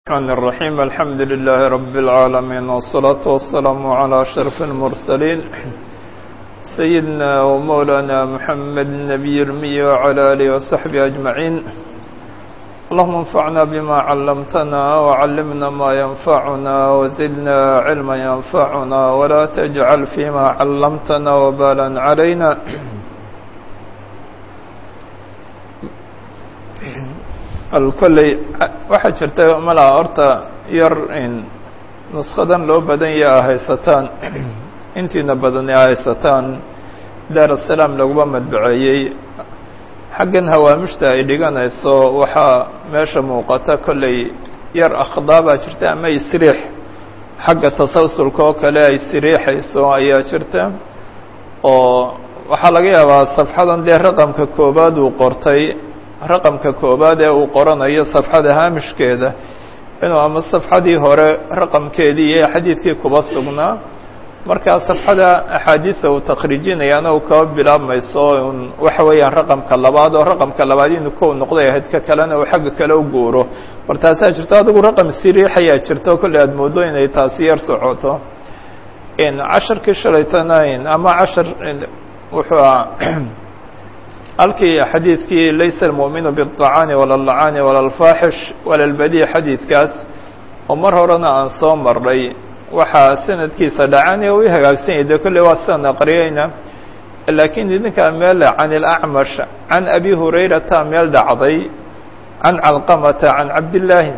الرحمن الرحيم الحمد لله رب العالمين والصلاة والسلام على أشرف المرسلين سيدنا ومولانا محمد النبي المي وعلى آله وصحبه أجمعين اللهم انفعنا بما علمتنا وعلمنا ما ينفعنا وزدنا علما ينفعنا ولا تجعل فيما علمتنا وبالا علينا alkolley waxaa jirta malaa horta yar nuskadan loo badan ya a haysataan intiina badani a haysataan daar asalaam laguma madbaceeyey xaggan hawaamishta ay dhiganayso waxaa meesha muuqata kolley yar akhdaa baa jirta ama isriix xagga tasalsulka oo kale ay siriixayso ayaa jirta oo waxaa laga yaabaa safxadan dee raqamka koobaad uu qortay raqamka koobaad ee uu qoranayo safxada haamishkeeda inuu ama safxadii hore raqamkeedii iyo xadiidkii kuba sugnaa markaa safxada axaadiida uu takhriijinayaana uu kaba bilaabmayso un waxa weeyaan raqamka labaad oo raqamka labaad inuu kow noqday ahayd ka kalena uu xagga kale u guuro mar taasaa jirto adigu raqam siriix ayaa jirto kolley aada moodo inay taasi yar socoto casharkii shalaytana ama cashar wuxuu a halkii xadiidkii laysa almu'minu biالطacaani wala اlacaani wala اlfaaxish wala اlbadi xadiidkaas oo mar horena aan soo marnay waxaa sanadkiisa dhacaan ee u hagaagsan yahay de kolley waa sidaan aqriyeyna laakiin idinkaa meel can اlacmash can abi hurayrata meel dhacday can calqamata can cabdillaahi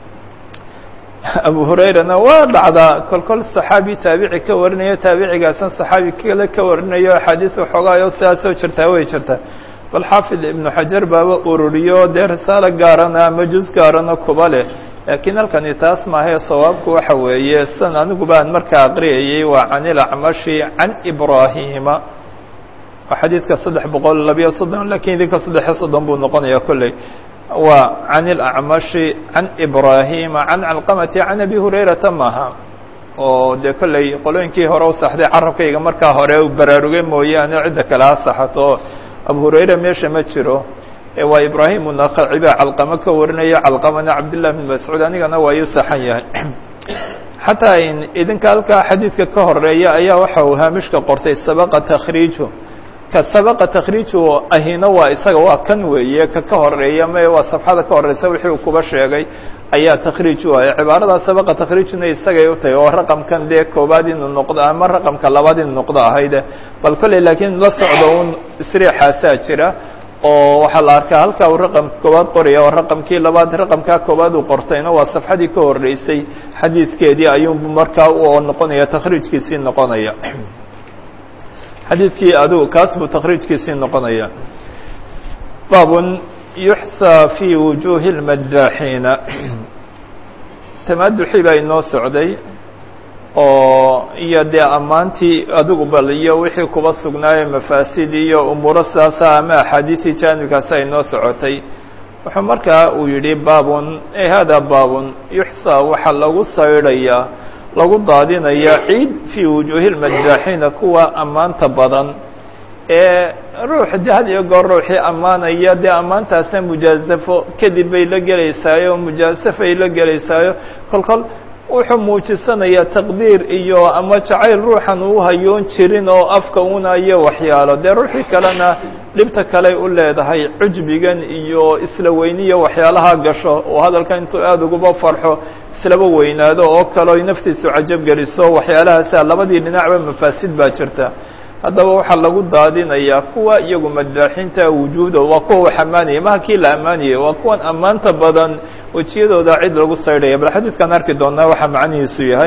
abu hurayrana waa dhacdaa kol kol saxaabi taabici ka warinayo taabicigaasna saxaabi kale ka warinayo axaadiis waxoogaayo sidaasoo jirtaa way jirtaa bal xaafid ibnu xajar baaba ururiyo dee risaalo gaarana ama juz gaarana kuba leh laakiin halkani taas maahae sawaabku waxa weeye sidan anigu baan markaa aqriyayey waa can ilacmashi can ibraahima waa xadiidka saddex boqol labiyo soddon lakiin idinka saddexiyo soddon buu noqonaya kolley waa can ilacmashi can ibraahima can calqamati can abi hurayrata maaha oo dee kolley qolooyinkii hore u saxday carabkayga markaa hore u baraarugay mooyaane cidda kale ha saxato abu hurayra meesha ma jiro waa ibraahim unakhaci baa calqamo ka warinaya calqamana cabdillah bin mascuud anigana waa ii saxan yahay xataa idinka halkaa xadiidka ka horeeya ayaa waxa uu haamishka qortay sabaqa takhriiju ka sabaqa takhriiju ahina waa isaga waa kan weeye ka ka horeeya me waa safxada ka horeysa wixii uu kuba sheegay ayaa takhriij u ah cibaaradaa sabaqa takhriijuna isagay u tahay oo raqamkan dee koobaad inuu noqdo ama raqamka labaad inuu noqdo ahayde bal kolley laakiin la socdo un isriixaasaa jira oo waxaa la arkaa halkaa uu raqamka koobaad qoraya oo raqamkii labaad raqamkaa koobaad uu qortayna waa safxadii ka horeysay xadiidkeedii ayuu markaa u noqonaya takhriijkiisii noqonaya xadiidkii adigu kaas buu takhriijkiisii noqonaya baabun yuxsaa fii wujuuhi اlmadaaxiina tamaduxii baa inoo socday oo iyo dee ammaantii adigu bal iyo wixii kuba sugnaaye mafaasid iyo umuuro sidaasa ama axaadiistii jaanibkaasa inoo socotay wuxuu markaa uu yidhi baabun e hada baabun yuxsaa waxaa lagu saydhayaa lagu daadinayaa ciid fii wujuuhi lmadaaxiina kuwa ammaanta badan ee ruux de had iyo goor ruuxii ammaanaya dee ammaantaasna mujaazafo kadib bay la gelaysaayo mujaasafay la gelaysaayo kol kol wuxuu muujisanayaa taqdiir iyo ama jacayl ruuxan uu hayoon jirin oo afka unayo waxyaalo dee ruuxii kalena dhibta kaley u leedahay cujbigan iyo isla weyniyo waxyaalaha gasho oo hadalkan intuu aada uguba farxo islaba weynaado oo kaleo naftiisu cajab geliso waxyaalahaasa labadii dhinacba mafaasid baa jirta haddaba waxaa lagu daadinayaa kuwa iyagu madaaxinta wujuuda waa kuwa wax ammaanaya maha kii la ammaanayay waa kuwan ammaanta badan wejiyadooda cid lagu saydhaya bal xadiidkaan arki doonaa waxaa macnihiisu yahay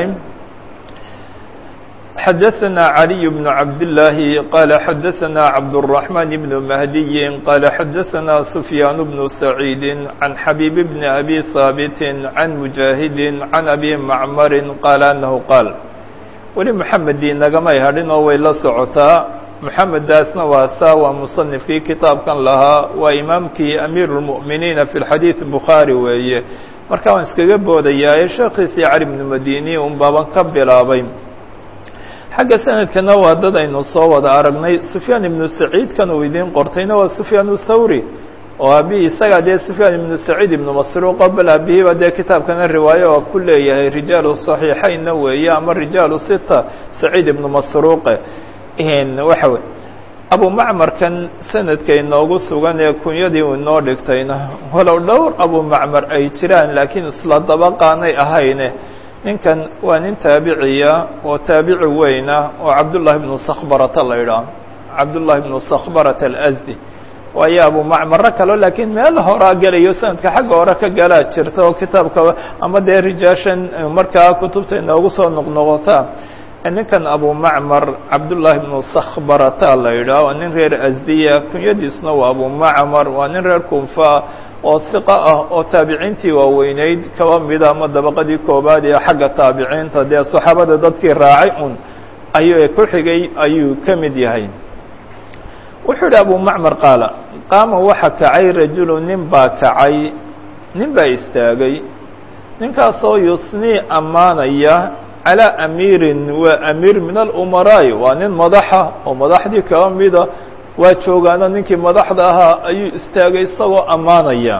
xadaثna عaliي بن cabdاللaahi qala xadaثna cabdالرaحman بن mahdiyi qala xadaثna سfyaan بن سacيidi عan xabيib بn abi haaبit عan mujaahidi عan abi macmari qala anahu qaal weli moxamedii nagamay hadhin oo way la socotaa moxameddaasna waa saa waa musanifkii kitaabkan lahaa waa imaamkii amiir اlmu'miniina fi xadiid bukhaari weeye marka waan iskaga boodayaa ee sheekhiisii cali bnu madini un baaban ka bilaabay xagga sanadkana waa dad aynu soo wada aragnay sufyaan ibnu saciid kan uu idiin qortayna waa sufyaan thawri oo aabihii isagaa dee sufyaan ibnu saciid ibnu masruuqo bal aabihiiba dee kitaabkana riwaayo oo ku leeyahay rijaalu صaxiixaynna weeye ama rijaalu sita saciid ibnu masruuqe waxa wey abu macmarkan sanadka inoogu sugan ee kunyadii uu inoo dhigtayna walow dhowr abu macmar ay jiraan laakiin isla dabaqaanay ahayne ninkan waa nin taabiciya oo taabici weyna oo cabdullahi bnu sakhbarata la idhaah cabdullahi bnu sakhbarata alasdi waayo abu macmaro kalo laakiin meel horaa gelayo sanadka xagga hore ka galaa jirta oo kitaabka ama dee rijaashan markaa kutubta inoogu soo noqnoqota ninkan abu macmar cabdullaahi bnu sakhbarata la yidhaah waa nin reer asdiya kunyadiisna waa abu macmar waa nin reer kunfa oo hiqa ah oo taabiciintii waaweyneyd kaba mida ama dabaqadii koobaad ee xagga taabiciinta dee saxaabada dadkii raacay un ayuu ku xigay ayuu ka mid yahay wuxuu yidhi abu macmar qaala qaama waxa kacay rajulu nin baa kacay nin baa istaagay ninkaasoo yusnii ammaanaya calىa amiirin waa amiir min alumaraa'i waa nin madaxa oo madaxdii kaba mida waa joogaano ninkii madaxda ahaa ayuu istaagay isagoo ammaanaya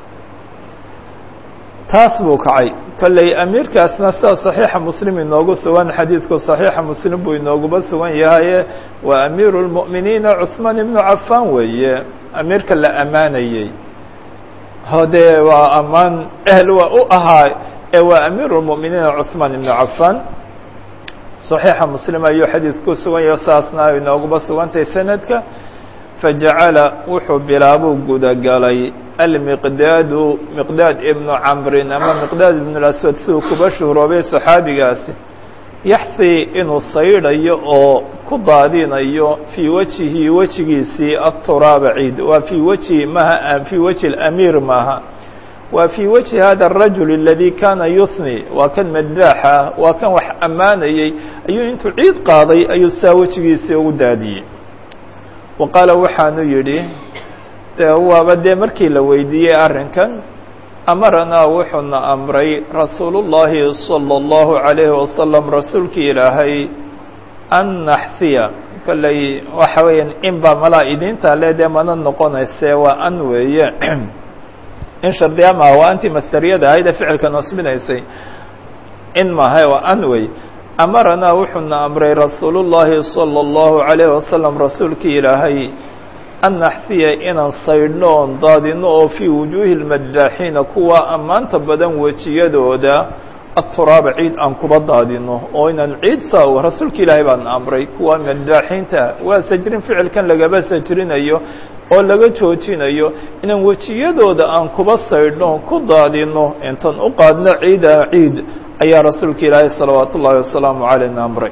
taas buu kacay kolley amiirkaasna sida صaxiixa muslim inoogu sugan xadiidku صaxiixa muslim buu inooguba sugan yahaye waa amiiru اlmu'miniina cuثmaan ibnu cafan weeye amiirka la ammaanayey hodee waa ammaan ehl waa u ahaa ee waa amiiru اlmu'miniina cuثmaan ibnu cafan صaxiixa muslim ayuu xadiidku ku sugan yaho saasna inooguba sugantahay sanadka fajacala wuxuu bilaabuu gudagalay almiqdaadu miqdaad ibnu camrin ama miqdaad ibnu laswad siduu kuba shuhroobay saxaabigaasi yaxsi inuu saydhayo oo ku daadinayo fii wejihi wejigiisii aturaaba ciid waa fii wejhi maha fii wejhi اlamiir maaha waa fii wejhi hada الrajul اladii kana yuhni waa kan madaaxa waa kan wax ammaanayey ayuu intuu ciid qaaday ayuu saa wejigiisii ugu daadiyey wa qaala waxaanu yidhi de waaba dee markii la weydiiyey arrinkan amaranaa wuxuuna amray rasuulu llaahi salى اllahu عalayhi wasalam rasuulkii ilaahay an naxsiya kolley waxa weeyaan in baa malaa idinta le dee mana noqonayse waa an weeye in shardiya maha waa anti masteriyada ahayd ee ficilka nasbinaysay in maha waa an wey amaranaa wuxuuna amray rasuulu llaahi salى اllahu عalayh wasalam rasuulkii ilaahay an naxsiya inaan saydhno oon daadino oo fii wujuuhi lmadaaxiina kuwa ammaanta badan wejiyadooda aturaaba ciid aan kuba daadino oo inaan ciid saa rasuulka ilaahay baan amray kuwa madaaxiinta waa sajrin ficilkan lagaba sajrinayo oo laga joojinayo inaan wejiyadooda aan kuba saydhno ku daadino intaan u qaadno ciida ciid ayaa rasuulka ilaahay salawaat ullaahi wasalaamu caleyna amray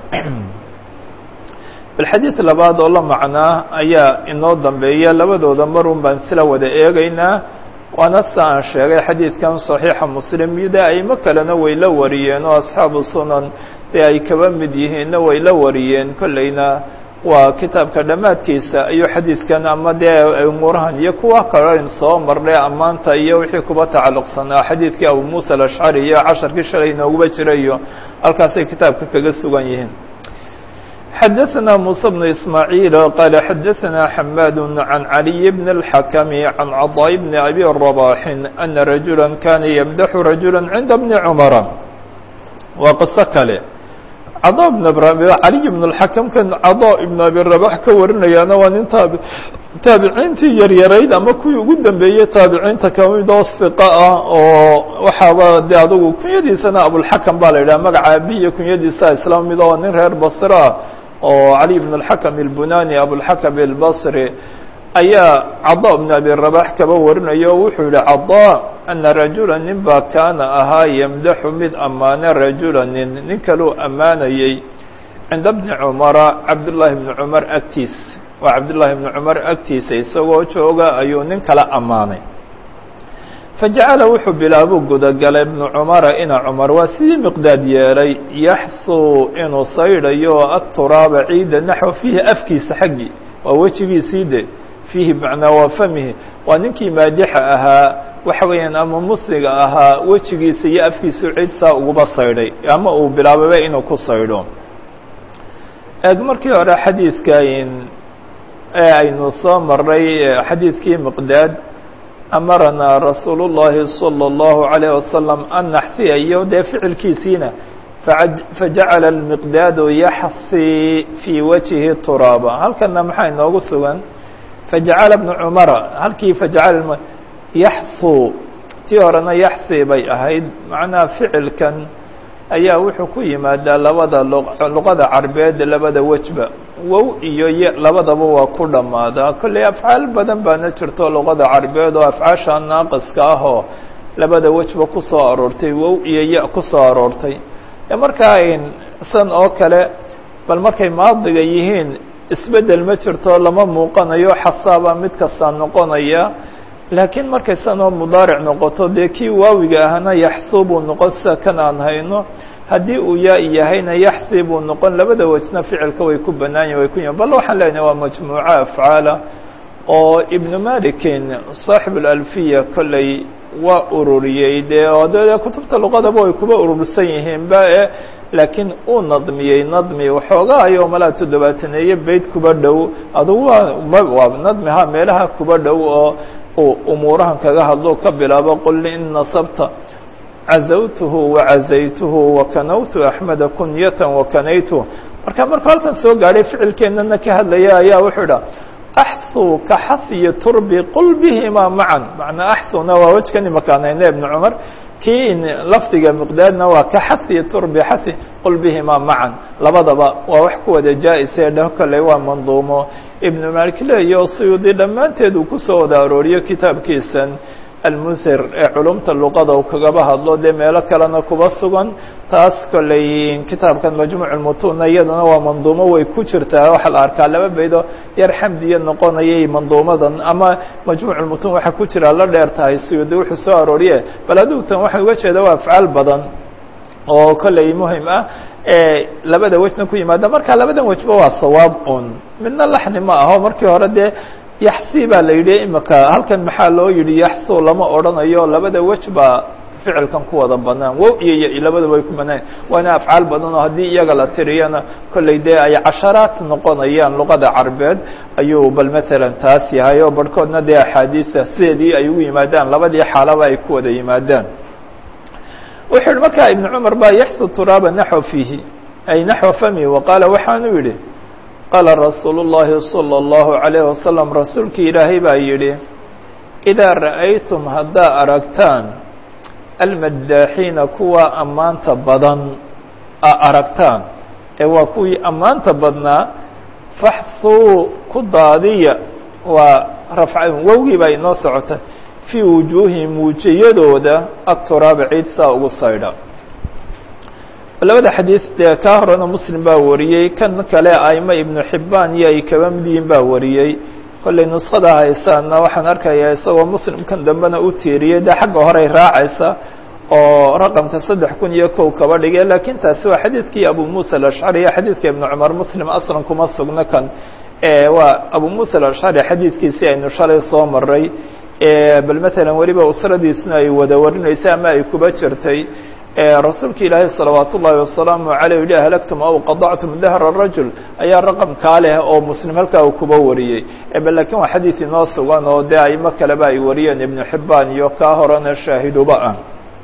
balxadiid labaad oo la macnaa ayaa inoo dambeeya labadooda marun baan sila wada eegaynaa waana sa aan sheegay xadiidkan صaxiixa muslim de aimo kalena way la wariyeen oo asxaabu sunan dee ay kaba mid yihiinna way la wariyeen kolleyna waa kitaabka dhammaadkiisa ayuu xadiidkan ama dee umuurahan iyo kuwa kalen soo marnay ammaanta iyo wixii kuba tacalluqsanaa xadiidkii abu muusa alashcari iyo casharkii shalay inooguba jira iyo halkaasay kitaabka kaga sugan yihiin xdثna موسى بن إسماعيل قال xdثna حماد عن علي بن الحكم عن عضاء بن أبي رباح أن رجuلا كان يمدح رجuلا عند بن عمر waa قصo kale cضا بن علي بن الحكم kan cضاء بن أبي رباح ka warinayaana waa nin taabiciintii yaryarayd ama kuwii ugu dambeeyey taabiciinta kamid oo ثiqa ah oo waxaaba de adugu kunyadiisana abوالحكم ba la yidhah magaca abi iyo kunyadiisa isla mid oo nin reer basra oo cali bn اlxakm اlbunani abulxakm اlbصri ayaa caضا bn abi rabax kaba warinayo o wuxuu yihi caضا ana rajula nin baa kaana ahaa ymdaxu mid ammaane rajula nin nin kaluu ammaanayey cinda bni cumara cabdالlahi bni cumar agtiis waa cabdالlahi bni cumar agtiisa isagoo jooga ayuu nin kala ammaanay fajacala wuxuu bilaabuu gudagalay ibnu cumara ina cumar waa sidii miqdaad yeelay yaxsuu inuu saydhayo aturaaba ciida naxwa fiihi afkiisa xaggii waa wejigiisii de fiihi macnaa waa famihi waa ninkii maadixa ahaa waxa weeyaan ama musliga ahaa wejigiisa iyo afkiisu cid saa uguba saydhay ama uu bilaababa inuu ku saydho eeg markii hore xadiidka ee aynu soo maray xadiidkii miqdaad amaranaa rasuulu الlahi salى الlahu عalيه wasalam an naxhiya iyo dee ficilkiisiina fajacala اlmiqdaadu yaxsi fii wajhi turaaba halkana maxaa inoogu sugan fajacala bnu cumara halkii fajacala yaxhu tii horena yaxsi bay ahayd macnaha ficilkan ayaa wuxuu ku yimaadaa labada luqada carbeed labada wejba wow iyo y labadaba waa ku dhammaadaa kolley afcaal badan baana jirto luqada carbeed oo afcaasha naaqiska ah oo labada wejba ku soo aroortay wow iyo ya ku soo aroortay markaa san oo kale bal markay maadiga yihiin isbeddel ma jirto lama muuqanayo xasaaba mid kastaa noqonaya laakiin markay san oo mudaaric noqoto dee kii waawiga ahna yaxsu buu noqon sida kan aan hayno haddii uu yaa yahayna yaxsi buu noqon labada wejna ficilka way ku banaanyihin way ku yihin bal waxaan leenahay waa majmuuco afcaala oo ibnu malikin saaxib alalfiya kolley waa ururiyey dee o de kutubta luqadaba way kuba urursan yihiin ba e laakiin uu nadmiyey nadmi waxoogaa ayoo malaa toddobaataneeye beyt kuba dhow adugu waa waa nadmiha meelaha kuba dhow oo uu umuurahan kaga hadlo ka bilaabo qul in nasabta cazawtuhu wacazaytuhu wakanawtu axmeda kunyatan wakanaytuhu marka markuu halkan soo gaadhay ficilkeennana ka hadlaya ayaa wuxuu idha axhu ka xahiyi turbi qul bihima macan macnaa axhuna waa wejkan imakaan hayne ibnu cumar kii lafdiga miqdaadna waa ka xahiyi turbi xahi qul bihima macan labadaba waa wax ku wada jaa-ise dheh kolley waa manduumo ibnu malik leeyo suyuudi dhammaanteed uu kusoo wada arooriyo kitaabkiisan almusir ee culumta luqada uu kagaba hadlo dee meelo kalena kuba sugan taas kolley kitaabkan majmuuc lmutuna iyadana waa manduumo way ku jirtaa waxaa la arkaa laba beydo yar xamdiya noqonayay manduumadan ama majmuuc lmutun waxaa ku jira la dheer tahay suyuudi wuxuu soo arooriye bal aduugtan waxaa uga jeeda waa afcaal badan oo kolley muhim ah labada wejna ku yimaada marka labadan wejba waa sawaab un midna laxni ma aho markii hore dee yaxsi baa la yidhi imika halkan maxaa loo yidhi yaxsu lama odhanayo labada wej baa ficilkan ku wada banaan wow iyo y labadaba way ku banaan waana afcaal badan oo haddii iyaga la tiriyana kolley dee ay casharaat noqonayaan luqada carbeed ayuu bal matalan taas yahay oo barhkoodna dee axaadiista sideedii ay ugu yimaadaan labadii xaalaba ay ku wada yimaadaan wuxuu yihi markaa ibnu cumar baa yaxsu turaaba naxwa fiihi ay naxwa fami waqaala waxaanu yidhi qaala rasuulu llaahi salى اllahu عalayh wasalam rasuulkii ilaahay baa yidhi idaa ra'aytum haddaa aragtaan almaddaaxiina kuwa ammaanta badan a aragtaan ee waa kuwii ammaanta badnaa faxhuu ku daadiya waa rafca wowgii baa inoo socota fii wujuuhihim wujiyadooda aturaaba ciid saa ugu saydha labada xadiid dee kaa horena muslim baa wariyey kan kale aimo ibnu xibbaan iyo ay kaba mid yihiin baa wariyey kollay nuskhada haysaana waxaan arkayaa isagoo muslimkan dambena u tiiriyey dee xagga horey raacaysa oo raqamka saddex kun iyo kow kaba dhigay laakiin taasi waa xadiidkii abu muusa alashcari iyo xadiidka ibnu cumar muslim aslan kuma sugno kan waa abu muusa alashcari xadiidkiisii aynu shalay soo maray bal matalan weliba usradiisuna ay wada warinaysay ama ay kuba jirtay rasuulka ilaahay salawaat ullaahi wasalaamu caleyh yihi ahlagtum aw qadactum dahra rajul ayaa raqamkaa leh oo muslim halkaa uu kuba wariyey bal lakin waa xadiid inoo sugan oo dee aimo kaleba ay wariyeen ibnu xibbaan iyo kaa horena shaahiduba ah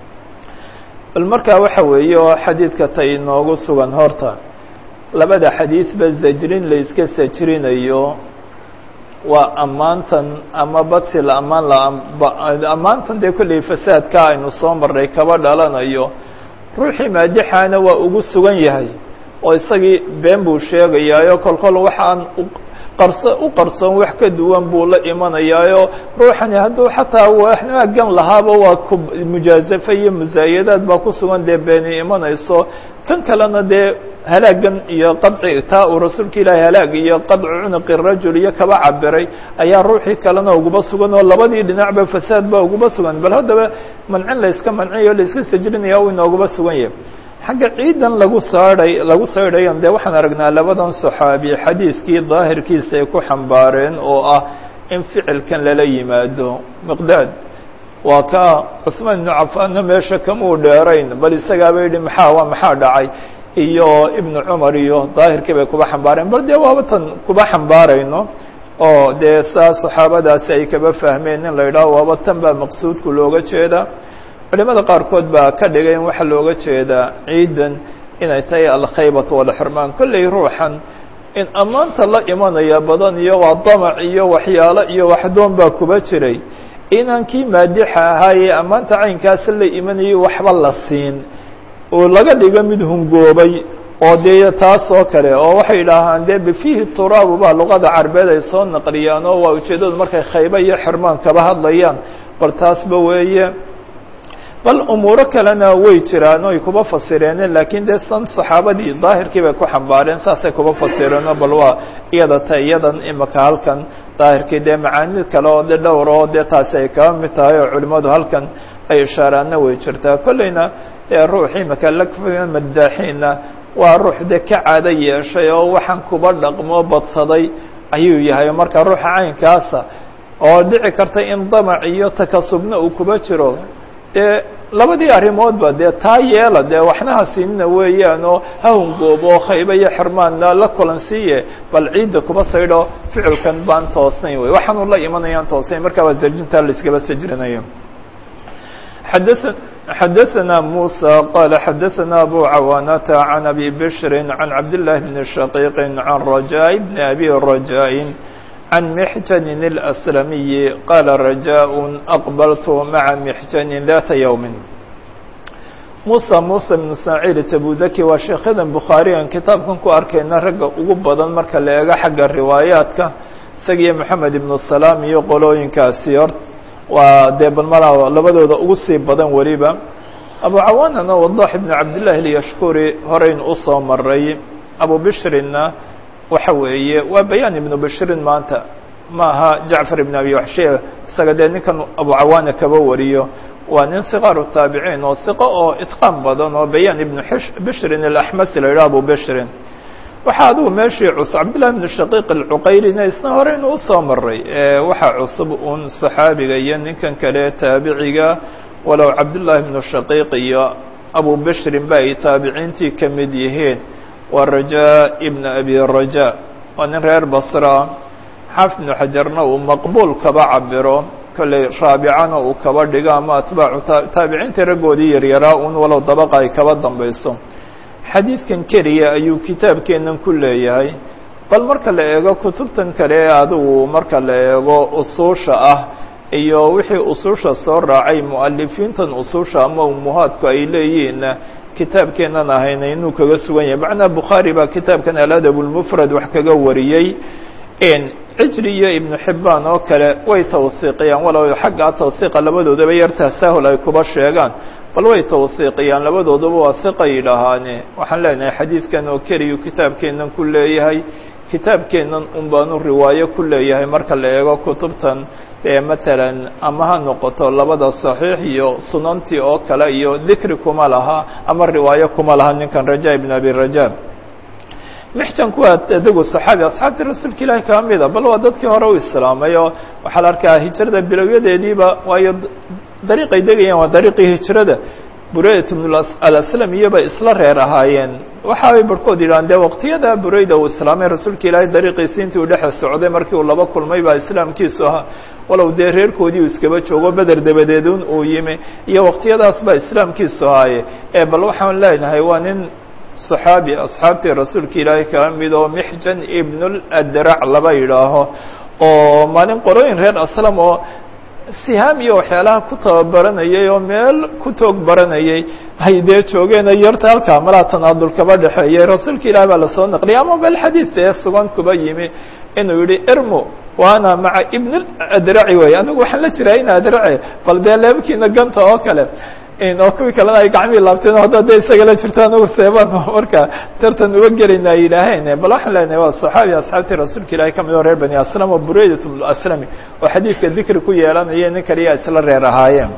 bal markaa waxa weeye oo xadiidka ta inoogu sugan horta labada xadiidba zajrin la iska sajrinayo waa ammaantan ama badsi la ammaan la ammaantan dee kolley fasaadka aynu soo marray kaba dhalanayo ruuxii maadixaana waa ugu sugan yahay oo isagii been buu sheegayaayo kolkol waxaan qarso u qarsoon wax ka duwan buu la imanayaayo ruuxani hadduu xataa waxnaagan lahaaba waa ku mujaazafa iyo musaayadaad baa ku sugan dee beeni imanayso kan kalena dee halaagan iyo qadci taa uu rasuulka ilaahay halaag iyo qadcu cunuqi rajul iyo kaba cabiray ayaa ruuxii kalena uguba sugan oo labadii dhinacba fasaad baa uguba sugan bal haddaba mancin la iska mancinayo la iska sajrinaya u inooguba sugan yahay xagga ciidan lagu saadhay lagu saydhayan dee waxaan aragnaa labadan saxaabi xadiidkii daahirkiisa ay ku xambaareen oo ah in ficilkan lala yimaado miqdaad waa ka cusmaan ibnu cafaanna meesha kamuu dheerayn bal isagaaba yidhi maxaa waa maxaa dhacay iyo ibnu cumar iyo daahirkii bay kuba xambaareen bal dee waaba tan kuba xambaarayno oo dee saa saxaabadaasi ay kaba fahmeen in la yidhaaho waaba tan baa maqsuudku looga jeedaa culimada qaarkood baa ka dhigay in waxaa looga jeedaa ciidan inay tahay alkhaybatu walxirmaan kolley ruuxan in ammaanta la imanaya badan iyo waa damac iyo waxyaalo iyo waxdoon baa kuba jiray inaan kii maadixa ahaayee ammaanta caynkaasi la imanayay waxba la siin oo laga dhigo mid hungoobay oo dee taas oo kale oo waxay idhaahaan dee bifiihi turaabu baa luqada carbeed ay soo naqliyaan oo waa ujeeddadu markay khaybo iyo xirmaan kaba hadlayaan bal taasba weeye bal umuuro kalena way jiraan oy kuba fasireeneen laakiin dee san saxaabadii daahirkii bay ku xambaareen saasay kuba fasireenoo bal waa iyada ta iyadan imika halkan daahirkii dee macaani kale oo de dhowr oo dee taasi ay kaba mid tahay oo culimmadu halkan ay ishaaraanna way jirtaa kolleyna dee ruux imika lakfiga madaaxiinna waa ruux dee ka caado yeeshay oo waxaan kuba dhaqmo badsaday ayuu yahay marka ruuxa caynkaasa oo dhici karta in damac iyo takasubna uu kuba jiro dee labadii arrimoodba dee taa yeela dee waxna ha siinina weeyaan oo ha hungoobo khayba iyo xirmaanna la kulan siiye bal ciidda kuba saydho ficilkan baan toosnayn wey waxaanu la imanayaan toosnayn markaa waa sarjintaa la iskaba sajrinayo xadaثa xadaثna muسى qال xadaثna abu cawaanata عan abi bشri عan cabdاللahi بn shaقيq عan رajاء بn abi رajاء عن محجن الأسلمي قال رجاء أقبلت مع محجن ذات يوم موسى موسى بن ساعيد تبudki waa sheekhadan bukhaarigan kitaabkan ku arkayna ragga ugu badan marka la eego xagga riwaayaadka isagiyo moxamed ibnu salaam iyo qolooyinkaasi hor waa dee balmala labadooda ugu sii badan weliba abu cawaanana wadax ibn cabdillahi اlyashkuri horeyn usoo maray abu bishrinna waxa weeye waa bayaan ibnu bashirin maanta ma aha jacfar ibn abi waxshiya isaga dee ninkan abu cawaana kaba wariyo waa nin sikaaru taabiciin oo hiqo oo itqaan badan oo bayaan ibnu bishrin alaxmasi la yidhaha abu bishrin waxaa adigu meeshii cusub cabdillahi ibnu shaqiiq alcuqayrina isna hore inuu usoo maray waxaa cusub un saxaabiga iyo ninkan kale taabiciga walow cabdullaahi ibnu shaqiiq iyo abu bishrin ba ay taabiciintii ka mid yihiin waa rajaa ibna abi rajaa waa nin reer basra xaafid ibnu xajarna uu maqbuul kaba cabiro kolley raabicana uu kaba dhigo ama atbaacu taabiciintii raggoodii yaryaraa un walow dabaqa ay kaba dambayso xadiidkan keliya ayuu kitaabkeennan ku leeyahay bal marka la eego kutubtan kale adigu marka la eego usuusha ah iyo wixii usuusha soo raacay mu'alifiintan usuusha ama umuhaadku ay leeyihiinna kitaabkeennan ahayna inuu kaga sugan yahay macnaa bukhaari baa kitaabkan aladab lmufrad wax kaga wariyey cijri iyo ibnu xibbaan oo kale way tawhiiqiyaan walow xagga tawhiiqa labadoodaba yar tasaahul ay kuba sheegaan bal way tawhiiqiyaan labadoodaba waa hiqa yidhaahaane waxaan leenahay xadiidkan oo keliyu kitaabkeennan ku leeyahay kitaabkeennan un baanu riwaayo ku leeyahay marka la eego kutubtan ee matalan ama ha noqoto labada saxiix iyo sunantii oo kale iyo dikri kuma laha ama riwaayo kuma laha ninkan raja ibn abi raja mixjanku waa adigu saxaabi asxaabtii rasuulka ilaahi kaa mida bal waa dadkii hore u islaamay oo waxaa la arkaa hijrada bilowyadeediiba waayo dariiqay degayaan waa dariiqii hijrada bureydat ibn alaslam iyoba isla reer ahaayeen waxa ay barhkood yidhahaan dee waqtiyada bureyda uu islaamay rasuulka ilaahay dariiqiisi intii uu dhexe socday markii uu laba kulmay baa islaamkiisu ahaa walow dee reerkoodii uu iskaba joogo beder dabadeedun uu yimi iyo waqtiyadaas baa islaamkiisu ahaaye ee bal waxaan leenahay waa nin صaxaabi asxaabtii rasuulka ilaahay kala mid oo mixjan ibn اladrac laba yidhaaho oo maalin qorooyin reer aslam oo sihaam iyo waxyaalaha ku tababaranayay oo meel ku toog baranayay ay dee joogeen yarta halkaa malaa tanaadul kaba dhexeeyey rasuulka ilahi baa lasoo naqliyay ama bel xadiid ee sugan kuba yimi inuu yihi irmu waana maca ibn adraci wey anigu waxaan la jiraa in adrace bal dee leebkiina ganta oo kale oo kuwii kalena ay gacmihii laabteen hadda de isaga la jirto anagu seebaan marka tartan uga gelayna ay yidhaaheen bal waxaan leenahay waa صaxaabi asxaabtii rasuulka ilahi ka mid oo reer bani aslam oo bureydat aslami oo xadiidka dikri ku yeelanaya nin kaliya isla reer ahaayeen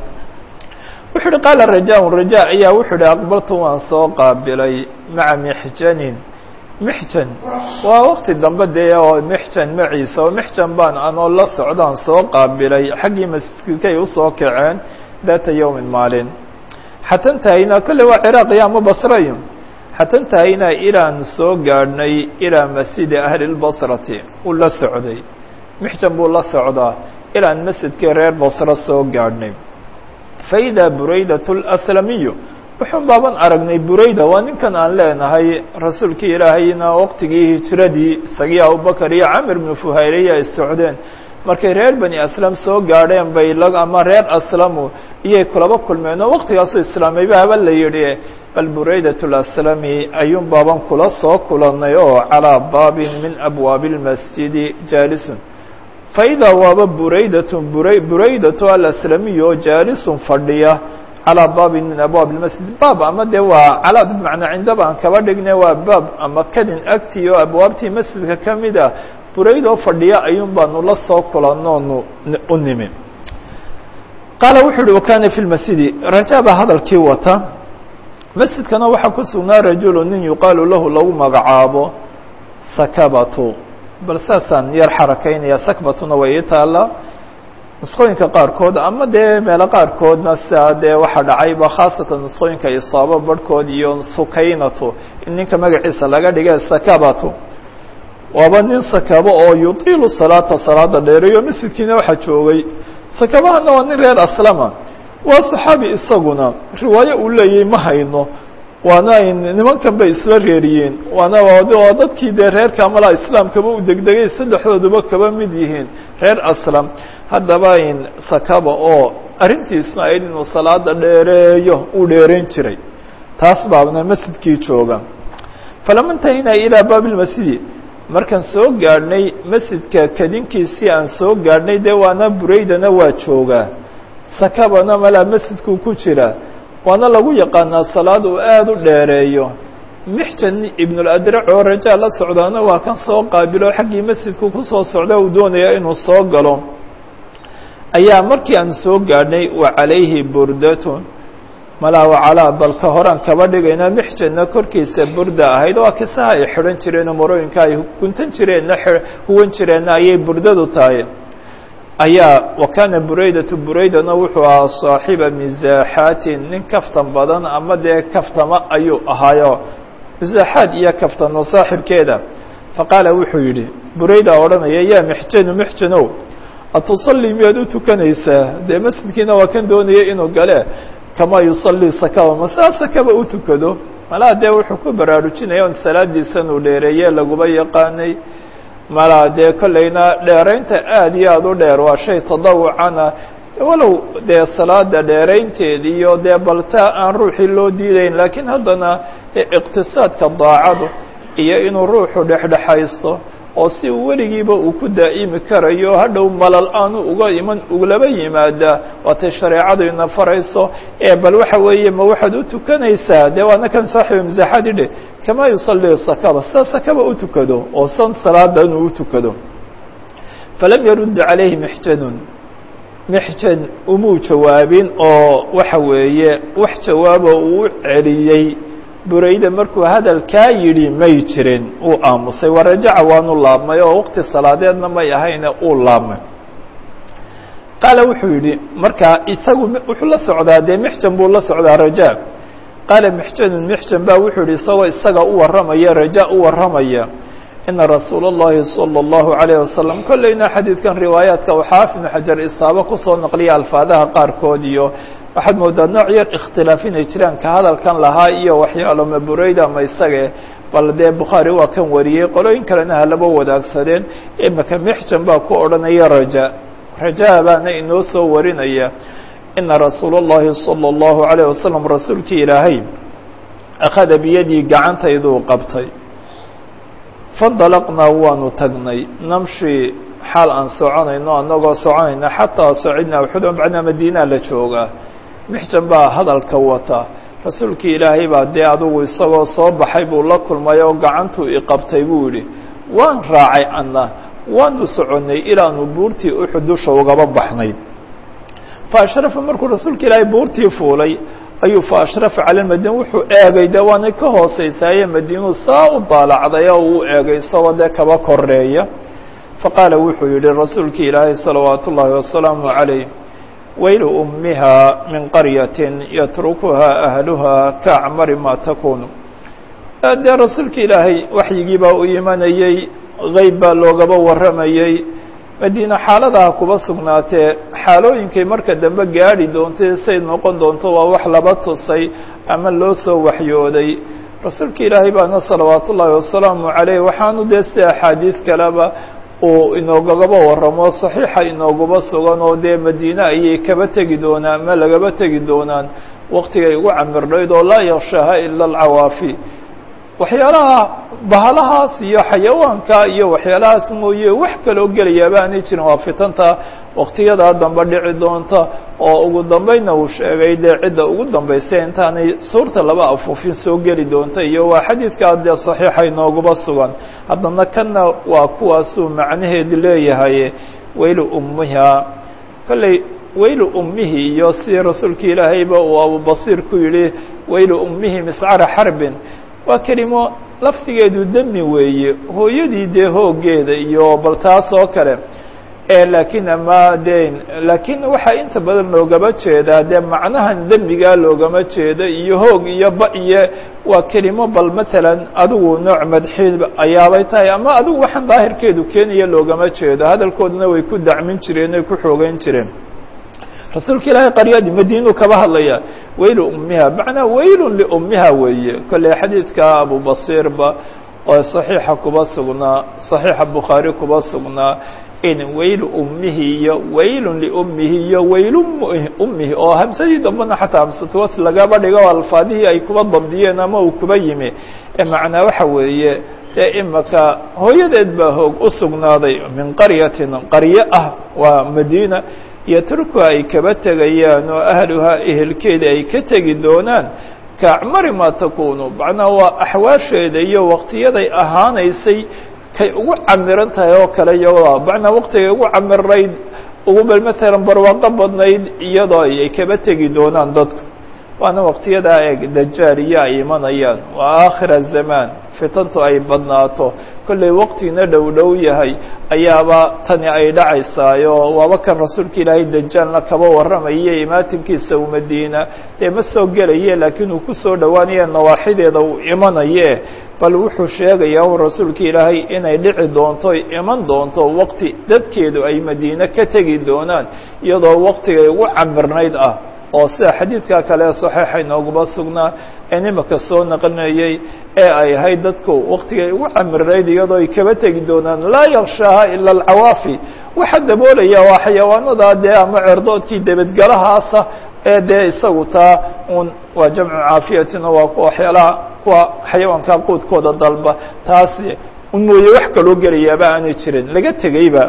wuxuu uhi qaala raja raja ayaa wuxuu uhi aqbaltu waan soo qaabilay maca mixjanin mixjan waa wakti dambe dee oo mixjan maciisa oo mixjan baan anoo la socdaan soo qaabilay xaggii masjidkay usoo kaceen data yowmin maalin xatan tahaynaa kolle waa ciraaq iyo ama basrayo xatan tahaynaa ilaan soo gaadhnay ilaa masjidi ahli lbasrati uu la socday mixjan buu la socdaa ilaan masjidkii reer basro soo gaadhnay faidaa buraydat اlaslamiyu wuxuun baaban aragnay burayda waa ninkan aan leenahay rasuulkii ilaahayna waqtigii hijiradii isagii abubakar iyo camir bnu fuhayreya ay socdeen markay reer bani aslam soo gaadheen bay ama reer aslamu iyay kulaba kulmeen oo waqtigaasoo islaamayba haba la yidhi bal buraydat اlaslami ayuun baaban kula soo kulannay oo calىa baabin min abwaabi اlmasjidi jaalisun faidaa waaba buraydatun bura buraydatu alaslamiy oo jaalisun fadhiya calىa baabin min abwaab اlmasjid baab ama dee waa calaad bimacnaa cindaba aan kaba dhigne waa baab ama kadin agtii oo abwaabtii masjidka ka mid ah buraydoo fadhiya ayuun baanu la soo kulanoonu u nimi qaala wuxuu uhi wakana fi lmasjidi rajaa baa hadalkii wata masjidkana waxaa ku sugnaa rajulu nin yuqaalu lahu lagu magacaabo sakabatu bal saasaan yar xarakaynaya sakbatuna way ii taallaa nusqooyinka qaarkood ama dee meelo qaarkoodna sidaa dee waxaa dhacayba khaasatan nusqooyinka isaabo barhkood iyo sukaynatu in ninka magaciisa laga dhige sakabatu waaba nin sakabo oo yutiilu salaata salaada dheereeyo masjidkiina waxaa joogay sakabahana waa nin reer aslama waa saxaabi isaguna riwaayo uu leeyahy ma hayno waana ay nimankan bay isla reeriyeen waana waa dadkii dee reerka malaa islaamkaba u degdegay saddexdooduba kaba mid yihiin reer aslam haddaba in sakaba oo arrintiisna ayd inuu salaada dheereeyo uu dheerayn jiray taas baabna masjidkii jooga falama intahinaa ilaa baabi lmasjidi markaan soo gaadhnay masjidka kadinkiisii aan soo gaadhnay dee waana buraydana waa joogaa sakabana malaa masjidkuu ku jira waana lagu yaqaanaa salaad uu aada u dheereeyo mixjan ibnuladrac oo rajaa la socdaana waa kan soo qaabilo xaggii masjidku kusoo socda uu doonaya inuu soo galo ayaa markii aan soo gaadhnay wa calayhi burdatun malaa wacalaa balka horaan kaba dhigayna mixjanna korkiisa burda ahayd waa kisaha ay xidhan jireenoo marooyinka ay guntan jireenna huwan jireenna ayay burdadu tahay ayaa wa kaana buraydatu buraydana wuxuu ahaa saaxiba misaaxaatin nin kaftan badan ama dee kaftama ayuu ahaayo misaaxaad iyo kaftano saaxibkeeda faqaala wuxuu yidhi burayda odhanaya yaa mixjanu mixjanow atusallii miyaad u tukanaysaa dee masjidkiina waa kan doonaya inuu gale kamaa yusallii sakaba ma saa sakaba u tukado malaa dee wuxuu ku baraarujinaya on salaadiisan uu dheereeye laguba yaqaanay malaa dee kollayna dheeraynta aada iyo aada u dheer waa shay tadawucana walow dee salaada dheeraynteedi iyo dee balta aan ruuxii loo diidayn laakiin haddana iqtisaadka daacadu iyo inuu ruuxu dhexdhexaysto oo si weligiiba uu ku daa'imi karayo hadhow malal aanu uga iman uglaba yimaada waatay shareecadu ina farayso ee bal waxa weeye ma waxaad u tukanaysaa dee waana kan saaxiba masaaxaadi dhe kamaa yusalli sakaba sida sakaba u tukado oo san salaada inuu u tukado falam yarudda calayhi mixjanun mixjan umuu jawaabin oo waxa weeye wax jawaabo uu u celiyey burayda markuu hadalkaa yidhi may jirin uu aamusay warajaca waanu laabmay oo waqti salaadeedna may ahayne uu laabmay qaala wuxuu yidhi markaa isagu wuxuu la socdaa dee mixjan buu la socdaa rajaa qaala mixjanun mixjan baa wuxuu yihi isagoo isaga u warramaya rajaa u warramaya ina rasuula اllahi salى اllahu عalayه wasalam kolleyna xadiidkan riwaayaadka uu xaafid ibnu xajar isaabo kusoo naqliya alfaadaha qaarkood iyo waxaad moodaa nooc yar ikhtilaaf inay jiraan ka hadalkan lahaa iyo waxyaalo ma burayda ama isage bal dee bukhaari waa kan wariyey qolooyin kalena halaba wadaagsadeen imika mixjan baa ku odhanaya raja rajaa baana inoo soo warinaya ina rasuula اllahi salى اllahu عalayه wasalam rasuulkii ilaahay akhada biyadii gacantayduu qabtay fandalaqnaa waanu tagnay namshi xaal aan soconayno anagoo soconayna xataa sacidnaa uxudan bacnaa madiinaa la joogaa mixjan baa hadalka wata rasuulkii ilaahay baa dee adugu isagoo soo baxay buu la kulmay oo gacantuu iqabtay buu yidhi waan raacay anna waanu soconnay ilaanu buurtii uxud dusha ugaba baxnay fa ashrafa markuu rasuulka ilaahay buurtii fuulay ayuu fa ashrafa cala madiina wuxuu eegay dee waanay ka hooseysaaye madiinuu saa u daalacday oo uu eegay isagoo dee kaba koreeya faqaala wuxuu yihi rasuulkii ilaahay salawaatu ullaahi wasalaamu calayh waylu ummiha min qaryatin yatrukuhaa ahluha kaacmari maa takunu dee rasuulka ilaahay waxyigii baa u imanayey geyb baa loogaba warramayey madiina xaaladaha kuba sugnaatee xaalooyinkay marka dambe gaadhi doontay say noqon doonto waa wax laba tusay ama loo soo waxyooday rasuulka ilaahay baana salawaat ullaahi wasalaamu caleyh waxaanu dee si axaadiid kaleba uu inoogagaba waramo saxiixa inooguba sugan oo dee madiine ayay kaba tegi doonaan ama lagaba tegi doonaan waktigay ugu camirnayd oo laa yakshaha ila alcawaafi waxyaalaha bahalahaas iyo xayawaanka iyo waxyaalahaas mooye wax kaloo gelayaaba aanay jirin waa fitanta waktiyadaa dambe dhici doonta oo ugu dambayna uu sheegay dee cidda ugu dambaysa intaanay suurta laba afuufin soo geli doonta iyo waa xadiidkaa dee saxiixa inooguba sugan haddana kanna waa kuwaasuu macnaheedu leeyahay weylu ummiha kolley weylu ummihi iyo sidii rasuulka ilaahayba uu abubasiir ku yidhi weylu ummihi miscara xarbin waa kelimo laftigeedu demi weeye hooyadii dee hooggeeda iyo bal taas oo kale laakiin ama de laakiin waxaa inta badan loogama jeedaa dee macnahan demigaa loogama jeeda iyo hoog iyo ba iyo waa kelimo bal matalan adigu nooc madxiib ayaabay tahay ama adigu waxaan daahirkeedu keenaya loogama jeedo hadalkooduna way ku dacmin jireen ay ku xoogeyn jireen rasuulka ilaahay qaryadii madiinuu kaba hadlaya weylu ummiha macnaa weylun liummiha weeye kolley xadiidka abubasiirba oo saxiixa kuba sugnaa saxiixa bukhaari kuba sugnaa in weylu ummihi iyo weylun liummihi iyo weylu ummihi oo hamsadii dambena xataa hamsatuwas lagaba dhigo alfaadihii ay kuba dabdiyeen ama uu kuba yimi macnaa waxa weeye dee imaka hooyadeed baa hoog u sugnaaday min qaryatin qaryo ah waa madiina iyo turku ay kaba tegayaan oo ahluhaa ehelkeeda ay ka tegi doonaan kaacmari maa takunu macnaa waa axwaasheeda iyo waktiyaday ahaanaysay kay ugu camiran tahay oo kale iyagoo macnaa waktigay ugu camirayd ugu bal matalan barwaaqo badnayd iyadoo ay kaba tegi doonaan dadku waana waktiyadaa eeg dajaal iyo ay imanayaan waa aakhira zamaan fitantu ay badnaato kollay waktigina dhow dhow yahay ayaaba tani ay dhacaysaayo waaba kan rasuulka ilaahay dajaalna kaba warramaya imaatinkiisa u madiina dee ma soo gelaye laakiin uu kusoo dhowaanaya nawaaxideeda uu imanaye bal wuxuu sheegayaa un rasuulka ilaahay inay dhici doonto iman doonto wakti dadkeedu ay madiine ka tegi doonaan iyadoo waktigay ugu camirnayd ah oo sida xadiidka kale saxiixa inooguma sugnaa ee nimaka soo naqlinayay ee ay ahayd dadku waktigay ugu camirnayd iyadoo ay kaba tegi doonaan laa yakshaaha ila alcawaafi waxaa daboolaya waa xayawaanada dee ama cerdoodkii debedgalahaasa ee dee isagu taa un waa jamcu caafiyatina waa kuwa waxyaalaha kuwa xayawaanka quudkooda dalba taas un mooye wax kaloo gelayaaba aanay jirin laga tegeyba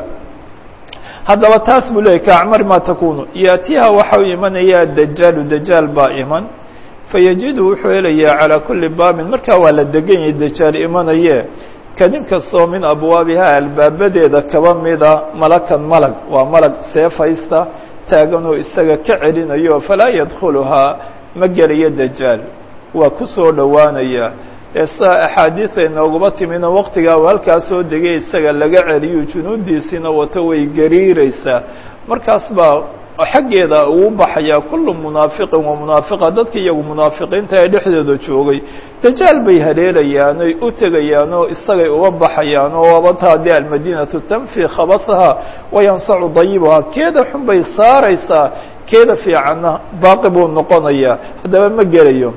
haddaba taas buu leeyay kaacmar ma takunu yaatiha waxa u imanaya dajaalu dajaal baa iman fayajidu wuxuu helayaa calaa kuli baabin markaa waa la degan yahay dajaal imanaye kadin kastoo min abwaabiha albaabadeeda kaba mida malakan malag waa malag seefaysta taaganoo isaga ka celinayo falaa yadkhuluhaa ma gelayo dajaal waa ku soo dhowaanaya ee saa axaadiida inooguma timina waktigaa uu halkaa soo degay isaga laga celiyo junuudiisiina wato way gariireysaa markaas baa xaggeeda ugu baxayaa kullu munaafiqin wa munaafiqa dadka iyagu munaafiqiinta ee dhexdooda joogay dajaal bay haleelayaan oy u tegayaan oo isagay uga baxayaan oo wabataa dee almadiinatu tanfi khabasaha wayansacu dayibuhaa keeda xun bay saaraysaa keeda fiicanna baaqi buu noqonayaa haddaba ma gelayo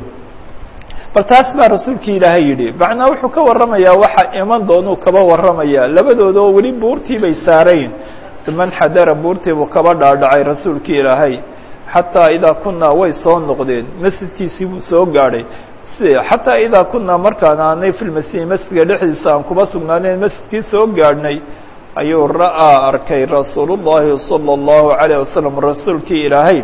bal taas baa rasuulkii ilaahay yidhi macnaa wuxuu ka warramayaa waxa iman doonuu kaba warramayaa labadooda oo weli buurtii bay saarayn man xadara buurtii buu kaba dhaadhacay rasuulkii ilaahay xataa idaa kunaa way soo noqdeen masjidkiisii buu soo gaadhay si xataa idaa kunaa markaan aanay fi lmasiih masjidka dhexdiisa aan kuba sugnaaneen masjidkii soo gaadhnay ayuu ra'aa arkay rasuulu llaahi sala allahu calayh wasalam rasuulkii ilaahay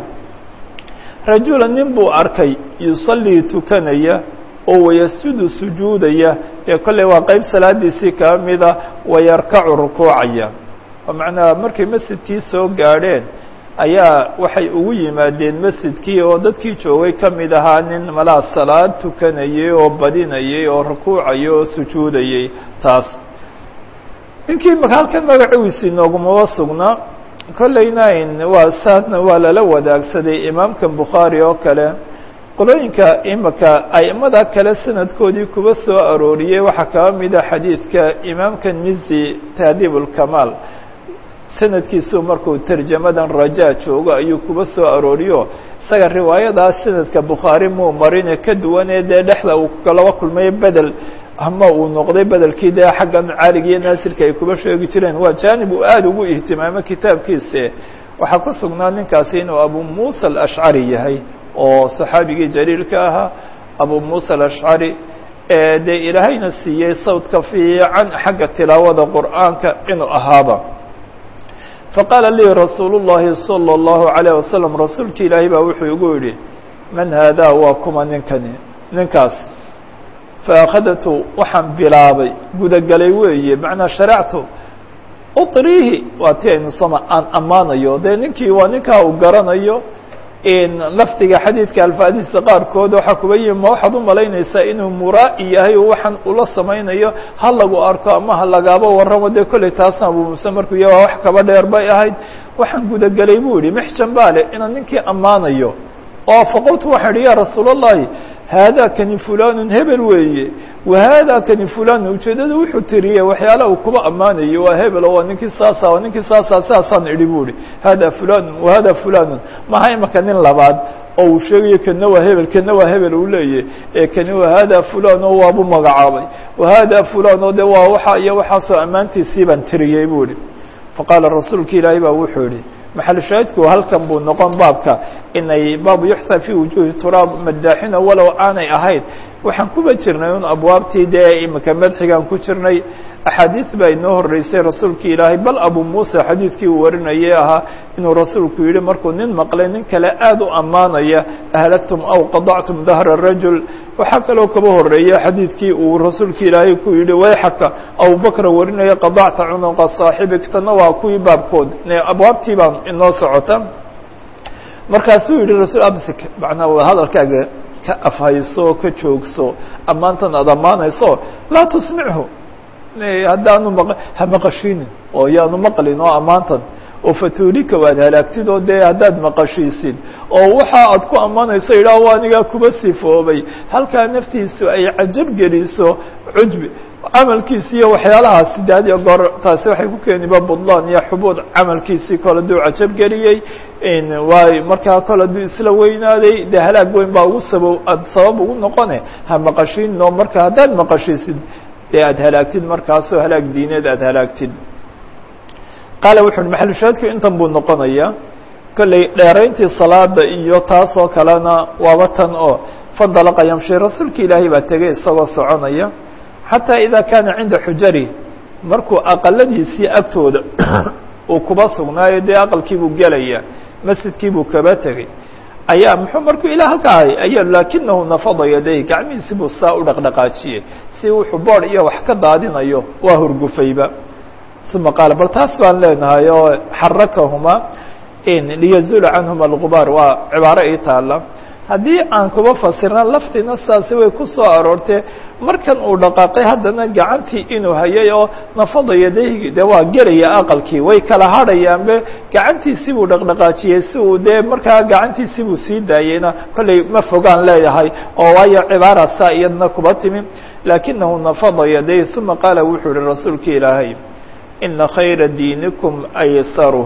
rajula nin buu arkay yusallii tukanaya oo wayasudu sujuudaya ee kolley waa qeyb salaadiisii kaa mida wayarkacu rukuucaya oo macnaha markay masjidkii soo gaadheen ayaa waxay ugu yimaadeen masjidkii oo dadkii joogay ka mid ahaa nin malaa salaad tukanayay oo badinayay oo rukuucayay oo sujuudayay taas ninkii halkan magaciisi noogumaba sugnaa kollayna waa saasna waa lala wadaagsaday imaamkan bukhaari oo kale qolooyinka imaka aimada kale sanadkoodii kuba soo arooriyey waxaa kaba mida xadiidka imaamka mizi tahdiib ulkamaal sanadkiisu markuu tarjamadan rajaa joogo ayuu kuba soo arooriyo isaga riwaayadaas sanadka bukhaari muu marine ka duwanee dee dhexda uu kalaba kulmayo bedel ama uu noqday bedelkii dee xaggan caaliga iyo naasirka ay kuba sheegi jireen waa jaanib uu aada ugu ihtimaamo kitaabkiise waxaa ku sugnaa ninkaasi inuu abu muusa alashcari yahay oo saxaabigii jaliilka ahaa abu muusa alashcari dee ilaahayna siiyey sawdka fiican xagga tilaawada qur'aanka inuu ahaaba faqaala lii rasuulu llahi salى اllahu عalيه wasalam rasuulki ilaahay baa wuxuu igu yidhi man haadaa waa kuma ninkani ninkaas faakhadatu waxaan bilaabay gudagelay weeye macnaa sharactu utriihi waa ti aynu sama aan ammaanayo dee ninkii waa ninkaa uu garanayo lafdiga xadiidka alfaadiisa qaarkood waxaa kuba yimi ma waxaad u malaynaysaa inuu muraa'i yahay oo waxaan ula samaynayo ha lagu arko ama ha lagaaba warramo dee kolley taasna abu muuse markuu ya waa wax kaba dheer bay ahayd waxaan gudagelay buu yihi mixjan baale inaan ninkii ammaanayo oo faqultu waxaan idhi ya rasuul اllahi haadaa kani fulanun hebel weeye wa haadaa kani fulanun ujeeddada wuxuu tiriyey waxyaala uu kuba ammaanayo waa hebel oo waa ninkii saasa waa ninkii saasa sidaasaan idhi bu ihi hada fulanun wa hada fulanun maha imaka nin labaad oo uu sheegayo kana waa hebel kana waa hebel uu leeyahy ee kani wa hada fulan oo waabu magacaabay wa hada fulan oo de waa waxa iyo waxaasoo ammaantiisii baan tiriyey bu ihi faqaala rasuulka ilaahay baa wuxuu yihi maxal shaahidku halkan buu noqon baabka inay baabu yuxsa fi wujuhi turaab madaaxina walow aanay ahayd waxaan kuba jirnay un abwaabtii dee imika madxigaan ku jirnay axaadiis baa inoo horeysay rasuulki ilaahay bal abu muusa xadiidkii uu warinayay ahaa inuu rasuulku yihi markuu nin maqlay nin kale aada u ammaanaya ahlagtum aw qadactum dahra rajul waxaa kaloo kaba horeeya xadiidkii uu rasuulki ilaahay ku yihi wayxaka abubakra warinaya qadacta cunuqa saaxibik tana waa kuwii baabkood abwaabtii baa inoo socota markaasuu yihi rasul absik macnaa hadalkaaga ka afhayso ka joogso ammaantan aad ammaanayso laa tusmichu haddaanu maq ha maqashinin oo yaanu maqlin oo ammaantan oo fatuulika waad halaagtid oo dee haddaad maqashiisid oo waxa aad ku ammaanayso yidhaah o anigaa kuba sifoobay halkaa naftiisu ay cajab geliso cujbi camalkiisi iyo waxyaalahaasi de had iyo goor taasi waxay ku keeniba budlaan iyo xubuud camalkiisii kole duu cajab geliyey waay markaa kole duu isla weynaaday dee halaag weyn baa ugu saba aad sabab ugu noqone ha maqashiin oo marka haddaad maqashiisid dee aad halaagtid markaasoo halaag diineed aad halaagtid qaala wuxu uhi maxalushaadku intan buu noqonaya kolley dheerayntii salaada iyo taasoo kalena waaba tan oo fandalaqa yamshi rasuulka ilaahay baa tegay isagoo soconaya xataa idaa kaana cinda xujari markuu aqaladiisii agtooda uu kuba sugnaayo dee aqalkii buu gelaya masjidkii buu kaba tegey ayaa muxuu markuu ilaa halka ahay ayaa laakinahu nafada yaday gacmihiisi buu saa u dhaqdhaqaajiyey si wuxuu bood iyo wax ka daadinayo waa hurgufayba uma qaala bal taas baan leenahay oo xarakahuma liyazula canhuma algubaar waa cibaaro ii taala haddii aan kuba fasirna laftiina saasi way ku soo aroortee markan uu dhaqaaqay haddana gacantii inuu hayay oo nafada yadayhi de waa gelaya aqalkii way kala hadhayaanbe gacantiisii buu dhaqdhaqaajiyey si uu dee markaa gacantiisii buu sii daayeyna kollay ma fogaan leeyahay oo waayo cibaara saa iyadna kuba timi laakinahu nafada yadayh uma qaala wuxuu yihi rasuulka ilaahay ina khayra diinikum aysaru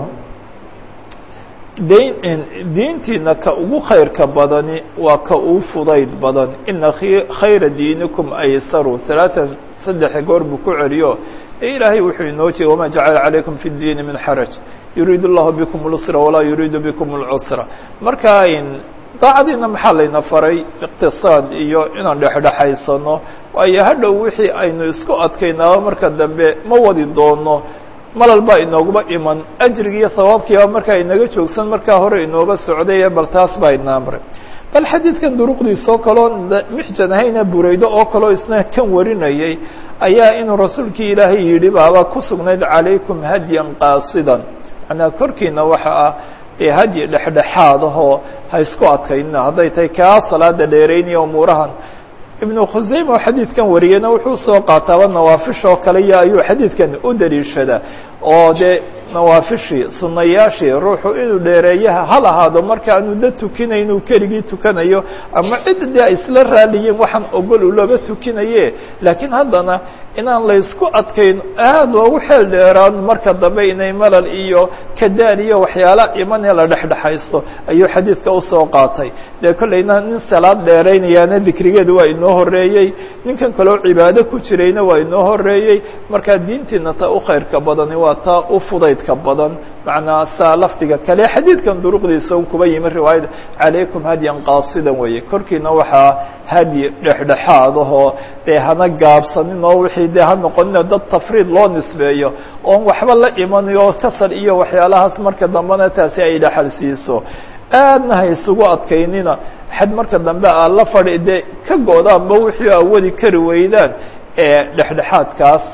diintiina ka ugu khayrka badani waa ka uu fudayd badan ina khayra diinikum aysaru alaaan saddex goor buu ku celiyo ee ilaahay wuxuu inoo jeey wama jacala calaykum fi اdiini min xaraj yuriid اllahu bikum اlsra walaa yuriidu bikum اlcusra marka daacadiina maxaa layna faray iqtisaad iyo inaan dhexdhexaysano waayo hadhow wixii aynu isku adkaynaaba marka dambe ma wadi doono malal baa inoogaba iman ajrigi iyo sawaabkiiba markaa inaga joogsan markaa hore inooga socday bal taas baa ina amray bal xadiidkan duruqdiisoo kaloo mixjan ahayna buraydo oo kaloo isna kan warinayay ayaa inuu rasuulkii ilaahay yidhi baaba ku sugnayd calaykum hadyan qaasidan macnaa korkiina waxa ah ee hadyi dhexdhexaad ahoo ha isku adkaynina hadday tahay kaa salaada dheeraynaya umuurahan ibnu khusayma oo xadiidkan wariyeyna wuxuu soo qaataaba nawaafishoo kale iyo ayuu xadiidkan u daliishadaa oo dee nawaafishii sunayaashii ruuxu inuu dheereeyaha hal ahaado markaanu da tukinayn uu keligii tukanayo ama cidda dee ay isla raaliyiin waxaan ogol u laba tukinaye laakiin haddana inaan laysku adkayn aad loogu xeel dheeraan marka dambe inay malal iyo kadaan iyo waxyaala imanee la dhexdhexaysto ayuu xadiidka usoo qaatay dee kollayna nin salaad dheeraynayaana dikrigeedu waa inoo horeeyey ninkan kaloo cibaado ku jirayna waa inoo horeeyey markaa diintiina ta u khayrka badani waa taa u fudaydka badan macnaa saa lafdiga kale xadiidkan duruqdiisa un kuba yimi riwaayada calaykum hadyan qaasidan weeye korkiina waxaa hadyi dhexdhexaad ahoo dee hana gaabsanin oo wixii dee ha noqonina dad tafriid loo nisbeeyo oon waxba la imanayo kasal iyo waxyaalahaas marka dambena taasi ay dhexal siiso aadna ha isugu adkaynina xad marka dambe aa la fadhi dee ka go-daanba wixii awadi kari weydaan ee dhexdhexaadkaas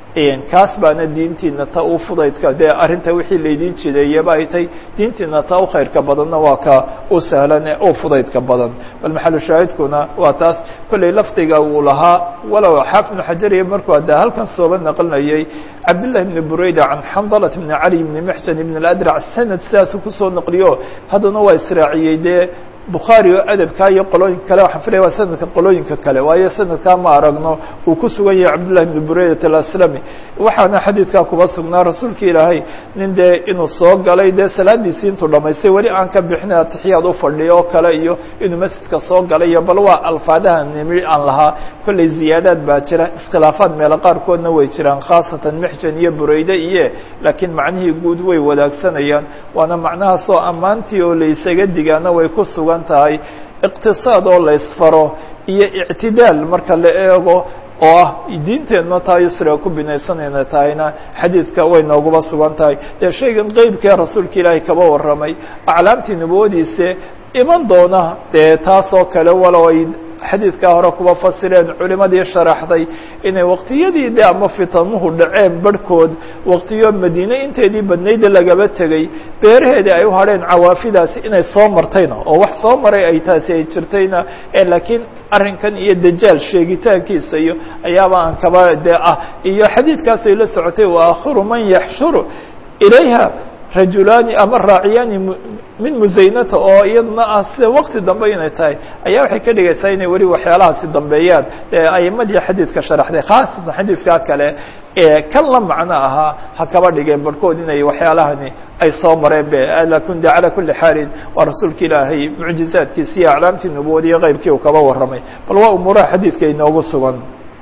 kaas baana diintiina ta u fudaydka dee arrinta wixii laydin jideeyaba ay tay diintiina ta u khayrka badanna waa ka u sahlan ee u fudaydka badan bal maxalu shaahidkuna waa taas kollay lafdiga uu lahaa walow xaafid ibnu xajariya markuu hadda halkan sooba naqlinayay cabdillahi bni burayda can xandalat bni cali bni mixjan ibn اladrac sanad sidaasuu kusoo naqliyo haddana waa israaciyey dee bukhaari oo adabkaa iyo qolooyinka kale waxaan filaya waa sanadka qolooyinka kale waayo sanadkaa ma aragno uu ku sugan yahay cabdullahi bni buraydat alaslami waxaana xadiidkaa kuba sugnaa rasuulka ilaahay nin dee inuu soo galay dee salaadiisii intuu dhamaystay weli aan ka bixin atixiyaad u fadhiyo oo kale iyo inuu masjidka soo galay iyo bal waa alfaadaha nimi aan lahaa kollay ziyaadaad baa jira iskhilaafaad meelo qaarkoodna way jiraan khaasatan mixjan iyo burayde iyo laakiin macnihii guud way wadaagsanayaan waana macnahaasoo ammaantii oo laysaga digaana way ku sugan tahay iqtisaad oo la ysfaro iyo ictidaal marka la eego oo ah diinteenna taa yusriga ku binaysanayna tahayna xadiidka way nooguba sugan tahay dee shaygan qeybkee rasuulka ilaahay kaba warramay aclaamtii nubawadiise iman doona dee taas oo kale walow ay xadiidkaa hore kuba fasireen culimadii sharaxday inay waqtiyadii de ama fitanuhu dhaceen barhkood waqtiyo madiine inteedii badnayda lagaba tegey beeraheedii ay u hadheen cawaafidaasi inay soo martayna oo wax soo maray ay taasi ay jirtayna laakiin arrinkan iyo dajaal sheegitaankiisa iyo ayaaba aan kaba de ah iyo xadiidkaas ay la socotay wa akhiru man yaxshuru ilayha rajulaani ama raaciyaani min musaynata oo iyaduna ah sida wakti dambe inay tahay ayaa waxay ka dhigaysaa inay weli waxyaalahaasi dambeeyaan aimadii xadiidka sharaxday khaasatan xadiidkaa kale ee kan la macno ahaa ha kaba dhigeen barhkood inay waxyaalahani ay soo mareen be lakin de calaa kuli xaalin waa rasuulka ilaahay mucjizaadkiisi iyo aclaamtii nubuwada iyo qeybkii uu kaba warramay bal waa umuuraha xadiidka inoogu sugan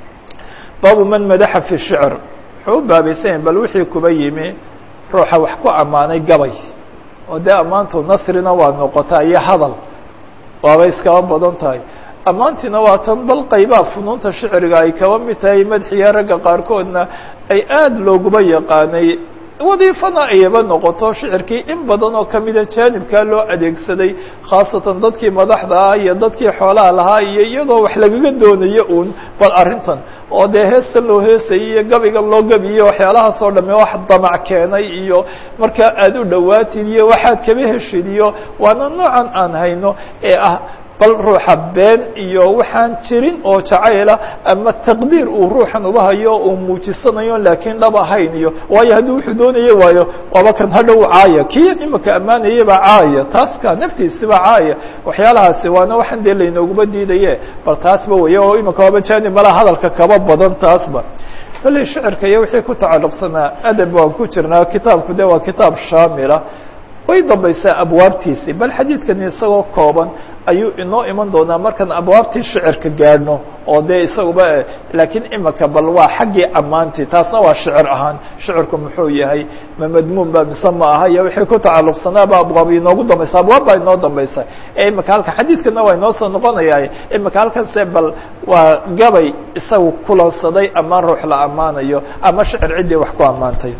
baabu man madaxa fi shicr wuxuu u baabaysanyahy bal wixii kuba yimi ruuxa wax ku ammaanay gabay oo dee ammaantu nasrina waa noqotaa iyo hadal waabay iskaba badan tahay ammaantiina waa tan bal qaybaha funuunta shicriga ay kaba mid tahay madxiya ragga qaarkoodna ay aada looguba yaqaanay wadiifana ayaba noqoto shicirkii in badan oo kamida jaanibkaa loo adeegsaday khaasatan dadkii madaxda ah iyo dadkii xoolaha lahaa iyo iyadoo wax lagaga doonayo uun bal arrintan oo dee heestan loo heesayay iyo gabigan loo gabiyo waxyaalahaas oo dhamme wax damac keenay iyo markaa aada u dhowaatid iyo waxaad kaba heshid iyo waana noocan aan hayno ee ah bal ruuxa been iyo waxaan jirin oo jacayla ama taqdiir uu ruuxan uba hayo uu muujisanayo laakiin dhab ahayn iyo waayo haddii wuxuu doonaya waayo waaba kan hadhow caaya kii imika ammaanayaba caaya taaska naftiisiba caaya waxyaalahaasi waana waxaan dee laynooguba diidaye bal taasba weya oo imika waaba jaanib malaha hadalka kaba badan taasba kolley shicirka iyo wixii ku tacalluqsanaa adab waan ku jirnaa kitaabku de waa kitaab shaamila way dambaysaa abwaabtiisii bal xadiidkani isagoo kooban ayuu inoo iman doonaa markaan abwaabtii shicirka gaadhno oo dee isaguba laakiin imika bal waa xaggii ammaantii taasna waa shicir ahaan shicirku muxuu yahay ma madmuun ba mise ma aha iyo wixii ku tacalluqsanaaba abwaab inoogu dambaysa abwaab baa inoo dambaysa ee imika halkan xadiidkana waa inoo soo noqonaya imika halkanse bal waa gabay isagu kulansaday ammaan ruux la ammaanayo ama shicir ciddii wax ku ammaantay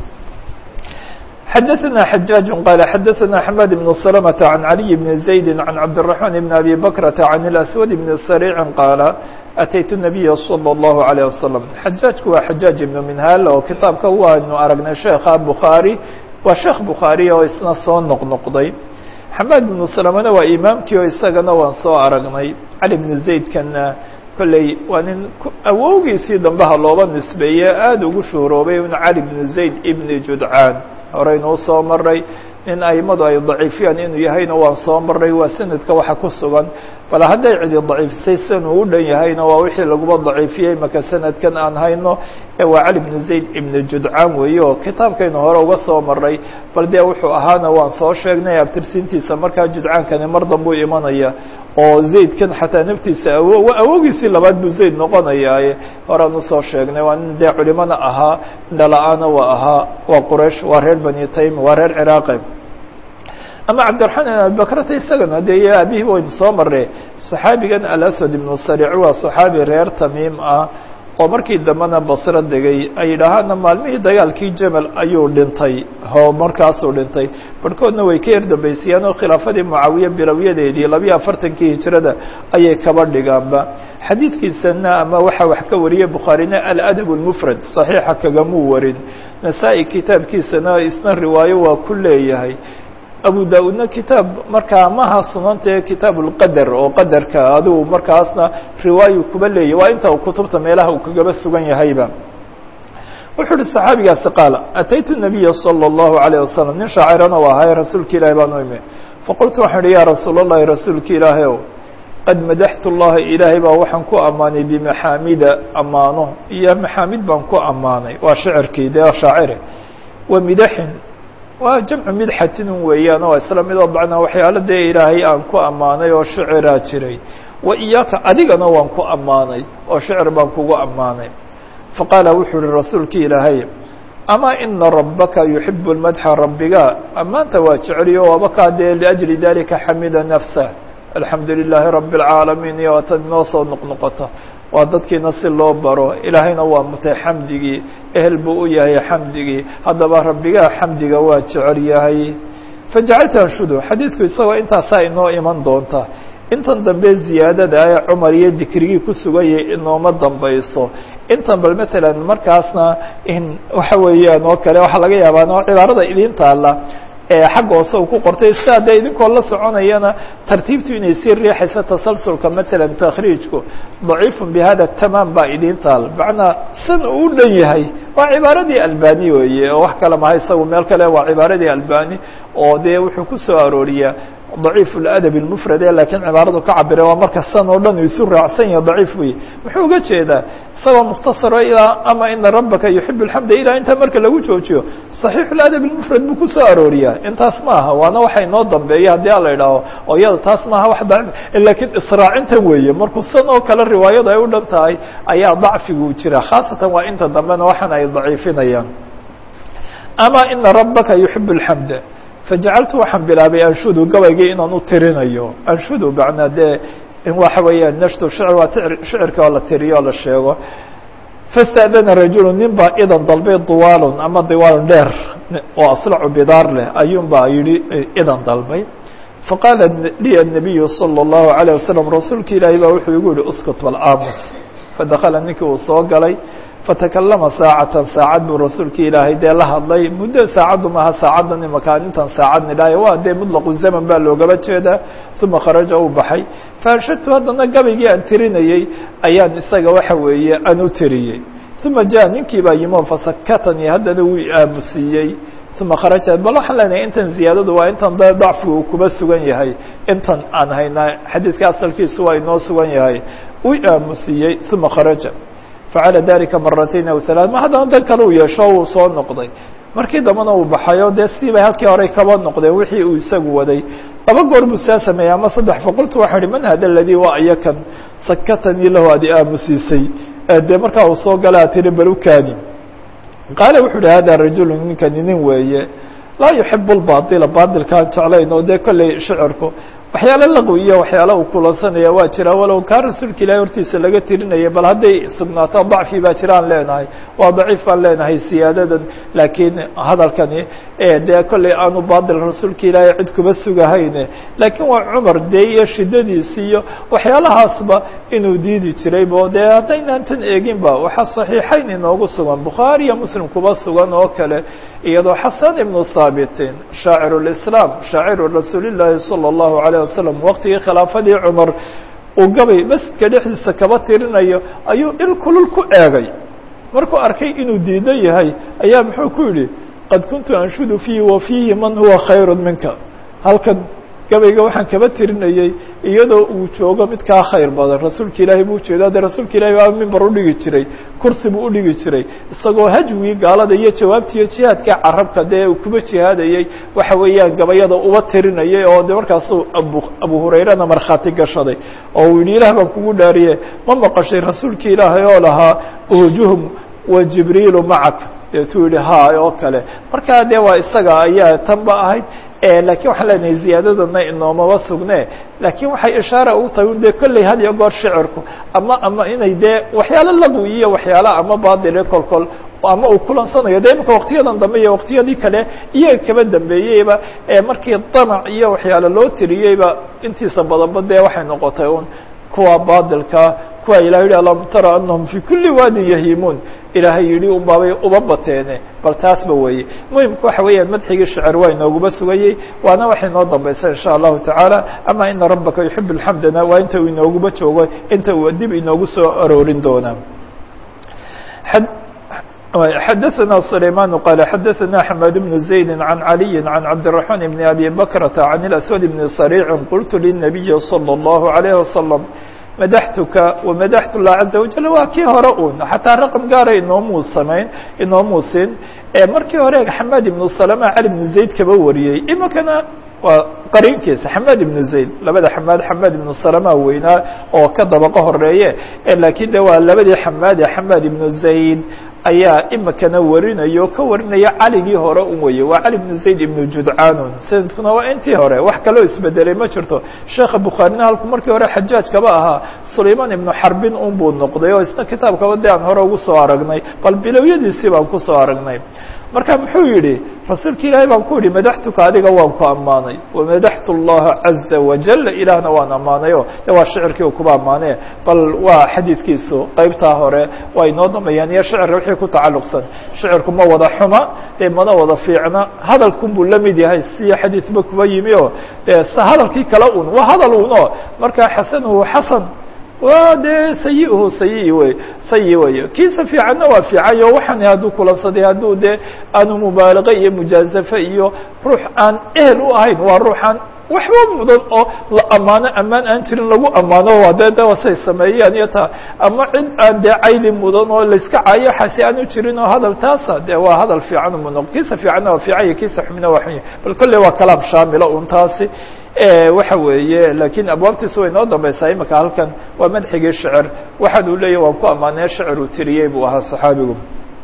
xdثna حجاaج qال xdثna حماد بن سلمة عن علي بن زيد عن عبدالرحمن بن أبي بكرة عن الأسود بن سريع qال أتيت النبي صلى الله عليه وسلم xجاaجku waa xجاaج بن منhاl oo kitaabka waanu aragnay شheekha بخاري waa sheekh بخاري oo isna soo noqnoqday حماد بن سلمna waa imaamkii oo isagana waan soo aragnay علي بن زaydkana kolley waa nin awowgiisii dambaha looba nisbeeye aada ugu shuhuroobay un cali بن زayd بن judcاan horeynuu soo maray nin aimadu ay daciifiyaan inuu yahayna waan soo maray waa sanadka waxa ku sugan bal hadday cidi daciifisay sanuu u dhan yahayna waa wixii laguba daciifiyey maka sanadkan aan hayno ee waa cali bnu zayd ibnu judcaan weeye oo kitaabkaynu hore uga soo maray bal dee wuxuu ahaana waan soo sheegnay abtirsiintiisa markaa judcaankani mar dambuu imanaya oo zaydkan xataa naftiisa awo awogiisii labaad buu zayd noqonayaaye horaan usoo sheegnay waa nin dee culimana ahaa indhala-aana waa ahaa waa quraysh waa reer bani taym waa reer ciraaqe ama cabdiraxmaan ibn abibakrata isagana dee aabihii waynu soo marnay saxaabigan alaswad ibnu sariic waa saxaabi reer tamiim ah oo markii dambena basro degay ay yidhaahaana maalmihii dagaalkii jamal ayuu dhintay oo markaasuu dhintay barhkoodna way ka yar dambaysiiyaan oo khilaafadii mucaawiye bilowyadeedii labiyo afartankii hijrada ayay kaba dhigaanba xadiidkiisana ama waxaa wax ka wariyey bukhaarina aladab اlmufrad صaxiixa kagamuu warin nasaa-i kitaabkiisana isna riwaayo waa ku leeyahay abu da-uudna kitaab markaa maha sunantae kitaab اlqadar oo qadarka adigu markaasna riwaayu kuba leeyahy waa inta kutubta meelaha uu kagaba sugan yahayba wuxuu uhi صaxaabigaasi qaala ataytu الnabiya salى الlahu عalيه wasalam nin shaacirana u ahay rasuulka ilahi baan u imi faqultu waxaan ihi ya rasuul الlahi rasuulka ilaahay ow qad madaxtu اllaha ilaahay baa waxaan ku ammaanay bimaxaamida ammaano iyo maxaamid baan ku ammaanay waa shicirkii dee shaacire wa midaxin waa jamcu midxatin weeyaan oo isla midoo bacnaa waxyaalo dee ilaahay aan ku ammaanay oo shiciraa jiray wa iyaaka adigana waan ku ammaanay oo shicir baan kugu ammaanay faqaala wuxuu uhi rasuulki ilaahay amaa ina rabbaka yuxibu lmadxa rabbiga ammaanta waa jeceliyo wabakaa dee liajli dalika xamida nafsah alxamdu lilaahi rabi اlcaalamiin iyo tan inoo soo noqnoqota waa dadkiina si loo baro ilaahayna waa mutay xamdigii ehel buu u yahay xamdigii haddaba rabbigaa xamdiga waa jecel yahay fajacaltu anshudu xadiidku isagoo intaasaa inoo iman doonta intan dambe ziyaadada ee cumar iyo dikrigii ku suganyay inooma dambayso intan bal matalan markaasna in waxa weeyaan oo kale waxaa laga yaabaa no cibaarada idin taalla xagga hoose uu ku qortay sidaa dee idinkoo la soconayana tartiibtu inay sii riixaysa tasalsulka matalan takhriijku daciifun bihada tamaam baa idin taal macnaa san uu u dhan yahay waa cibaaradii albani weeye oo wax kale maha isagu meel kale waa cibaaradii albani oo dee wuxuu ku soo arooriyaa ضaciif اladab اmfrad e lakiin cibaaradu ka cabira waa marka san oo dhan isu raacsan yaha daciif wey muxuu uga jeedaa isagoo mukhtasaro ilaa ama ina rabaka yuxib اxamda ilaa intaa marka lagu joojiyo صaxiix اladab اmfrad buu ku soo arooriyaa intaas ma aha waana waxa inoo dambeeya haddii ala idhaaho oo iyada taas maaha wax daciif lakiin israacinta weeye markuu san oo kale riwaayadu ay u dhan tahay ayaa dacfigu jira khaasatan waa inta dambena waxan ay daciifinayaan ama ina rabaka yuxib اxamda fajacaltu waxaan bilaabay anshudu gabaygii inaan u tirinayo anshudu macnaa dee in waxa weeyaan nashtu shicr waa shicirka oo la tiriyo oo la sheego fasta'dana rajulu nin baa idan dalbay diwaalun ama diwaalun dheer oo aslacu bidaar leh ayuun baa yidhi idan dalbay faqaala liya الnabiyu salى الlahu عalيه wasalam rasuulka ilaahi baa wuxuu igu yihi uskut balaamus fadakala ninkii uu soo galay fatakalama saacatan saacad buu rasuulka ilaahay dee la hadlay muddo saacaddu maaha saacaddan imakaan intan saacad nidhaayo waa dee mutlaqu zaman baa loogaba jeedaa uma kharaja uu baxay faanshadtu haddana gabaygii aan tirinayey ayaan isaga waxa weeye aan u tiriyey uma ja ninkii baa yimo fasakatanii haddana wuu aamusiiyey uma kharaja bal waxaan leenahay intan ziyaadadu waa intan de dacfigu uu kuba sugan yahay intan aan haynaa xadiidka asalkiisu waa inoo sugan yahay wuu aamusiiyey uma kharaja facala dalika maratayn aw halaa ma haddana dan kale uu yeesho uu soo noqday markii dambana uu baxayo dee sidii bay halkii horey kaba noqdeen wixii uu isagu waday laba goor buu saa sameeyey ama saddex faqultu waxaan ihi man hada aladii waa iyakan sakatanii lahu adi aamusiisay dee markaa uu soo gala a tiri bal u kaadi qaala wuxu uhi hada rajulu ninkani nin weeye laa yuxibu lbaila baailkaan jeclayn oo dee kolley shicirku waxyaalo laqwi iyo waxyaalo uu kulansanaya waa jira walow kaa rasuulka ilahi hortiisa laga tirinaya bal hadday sugnaato dacfi baa jiraan leenahay waa daciif baan leenahay siyaadadan laakiin hadalkani dee kolley aanu baadil rasuulka ilaahay cid kuba sugahayne laakiin waa cumar dee iyo shidadiisi iyo waxyaalahaasba inuu diidi jiraybo dee haddaynaan tan eeginba waxaa saxiixayn inoogu sugan bukhaari iyo muslim kuba sugan oo kale iyadoo xasan ibnu haabitin shaaciru lislaam shaaciru rasuulillaahi sala allahu alayh wasalam waqtigii khilaafadii cumar uu gabay masjidka dhexdiisa kaba tirinayo ayuu il kulul ku eegay markuu arkay inuu diidan yahay ayaa muxuu ku yidhi qad kuntu anshudu fiihi wa fiihi man huwa khayru minka halkan gabayga waxaan kaba tirinayey iyadoo uu joogo mid kaa khayr badan rasuulka ilaahay buu ujeeda de rasuulka ilahay baa mimbar udhigi jiray kursi buu udhigi jiray isagoo hajwigii gaalada iyo jawaabtiiyo jihaadka carabka dee uu kuba jihaadayey waxa weeyaan gabayada uba tirinayay oo de markaasuu abu abu hurayrana markhaati gashaday oo uu yihi ilaah baan kugu dhaariye ma maqashay rasuulka ilaahay oo lahaa ujuhum wa jibriilu macak deetuu yihi ha oo kale markaa de waa isaga ayaa tan ba ahayd lakiin waxaan leenahay ziyaadadana inoomaba sugne laakiin waxay ishaara ugu tahay un de kolley had iyo goor shicirku ama ama inay dee waxyaalo lagu iyo waxyaala ama baadile kolkol ama uu kulansanayo de imika waktiyadan dambe iyo waktiyadii kale iyaga kaba dambeeyeyba markii damac iyo waxyaalo loo tiriyeyba intiisa badanba dee waxay noqotay un kuwa baadilka kuwa ilahay yihi alam tara anahum fi kuli waadin yahimuun ilaahay yihi un baabay uba bateene bal taasba weeye muhimka waxa weeyaan madxigii shicir waa inooguma sugayey waana waxay noo dambaysa in sha allahu tacaala ama ina rabaka yuxib lxamdana waa inta uu inooguma joogo inta uu dib inoogu soo aroorin doona xadaثna سليمان qال xadaثna حماد بن زaيد عن علي عن عبدالرحمن بن أبي بكرة عن الأسود بن صريع قلت للنبي صلى الله عليه وسلم madaxtuka wamadaxtu llah caza wajal waa kii hore un xataa raqam gaara inoomuu samayn inoomuu sin markii hore xamaad ibnu salama cali ibnu zayd kaba wariyey imikana waa qariinkiisa xamaad ibnu zayd labada xamaad xamaad ibnu salama weynaa oo ka dabaqo horeeye lakiin de waa labadii xamaade xamaad ibnu zayd ayaa imikana warinayo ka warinaya caligii hore un weye waa cali ibnu zayd ibnu judcaanun sanadkuna waa intii hore wax kaloo isbedelay ma jirto sheekha bukhaarina halku markii hore xajaaj kaba ahaa sulayman ibnu xarbin un buu noqday oo isna kitaabkaba de aan hore ugu soo aragnay bal bilowyadiisii baan kusoo aragnay marka muxuu yihi rasuulka ilaahay baan ku yihi madaxtuka adiga waan ku ammaanay wamadaxtu اllaha caza wajal ilaahna waan ammaanayo de waa shicirkii kuba ammaane bal waa xadiidkiisu qeybtaa hore waa inoo dambeeyaan iyo shicirka wixii ku tacalluqsan shicirku ma wada xuma dee mana wada fiicna hadalkun buu la mid yahay si xadiidba kuba yimi o de s hadalkii kale un waa hadal un o marka xasanuhu xasan wa dee sayihu sayi wey sayi wey kiisa fiicanna waa fiicanyo waxaan hadduu kulansaday hadduu dee aanu mubaalaqa iyo mujaazafe iyo ruux aan ehel u ahayn waa ruuxaan waxba mudan oo la ammaano ammaan aan jirin lagu ammaano waa dee de wasay sameeyaan iyo taa ama cid aan dee caydi mudan oo layska caayo xasi aanu jirin oo hadal taasa de waa hadal fiican umuno kiisa fiicanna waa fiican iyo kiisa xumina waa xun bal kolley waa kalaam shaamila un taasi waxa weeye lakiin abwaabtiisa way noo dambaysaa imika halkan waa madxigii shicir waxaan uu leeyahy waan ku ammaanee shicir uu tiriyey buu ahaa saxaabigu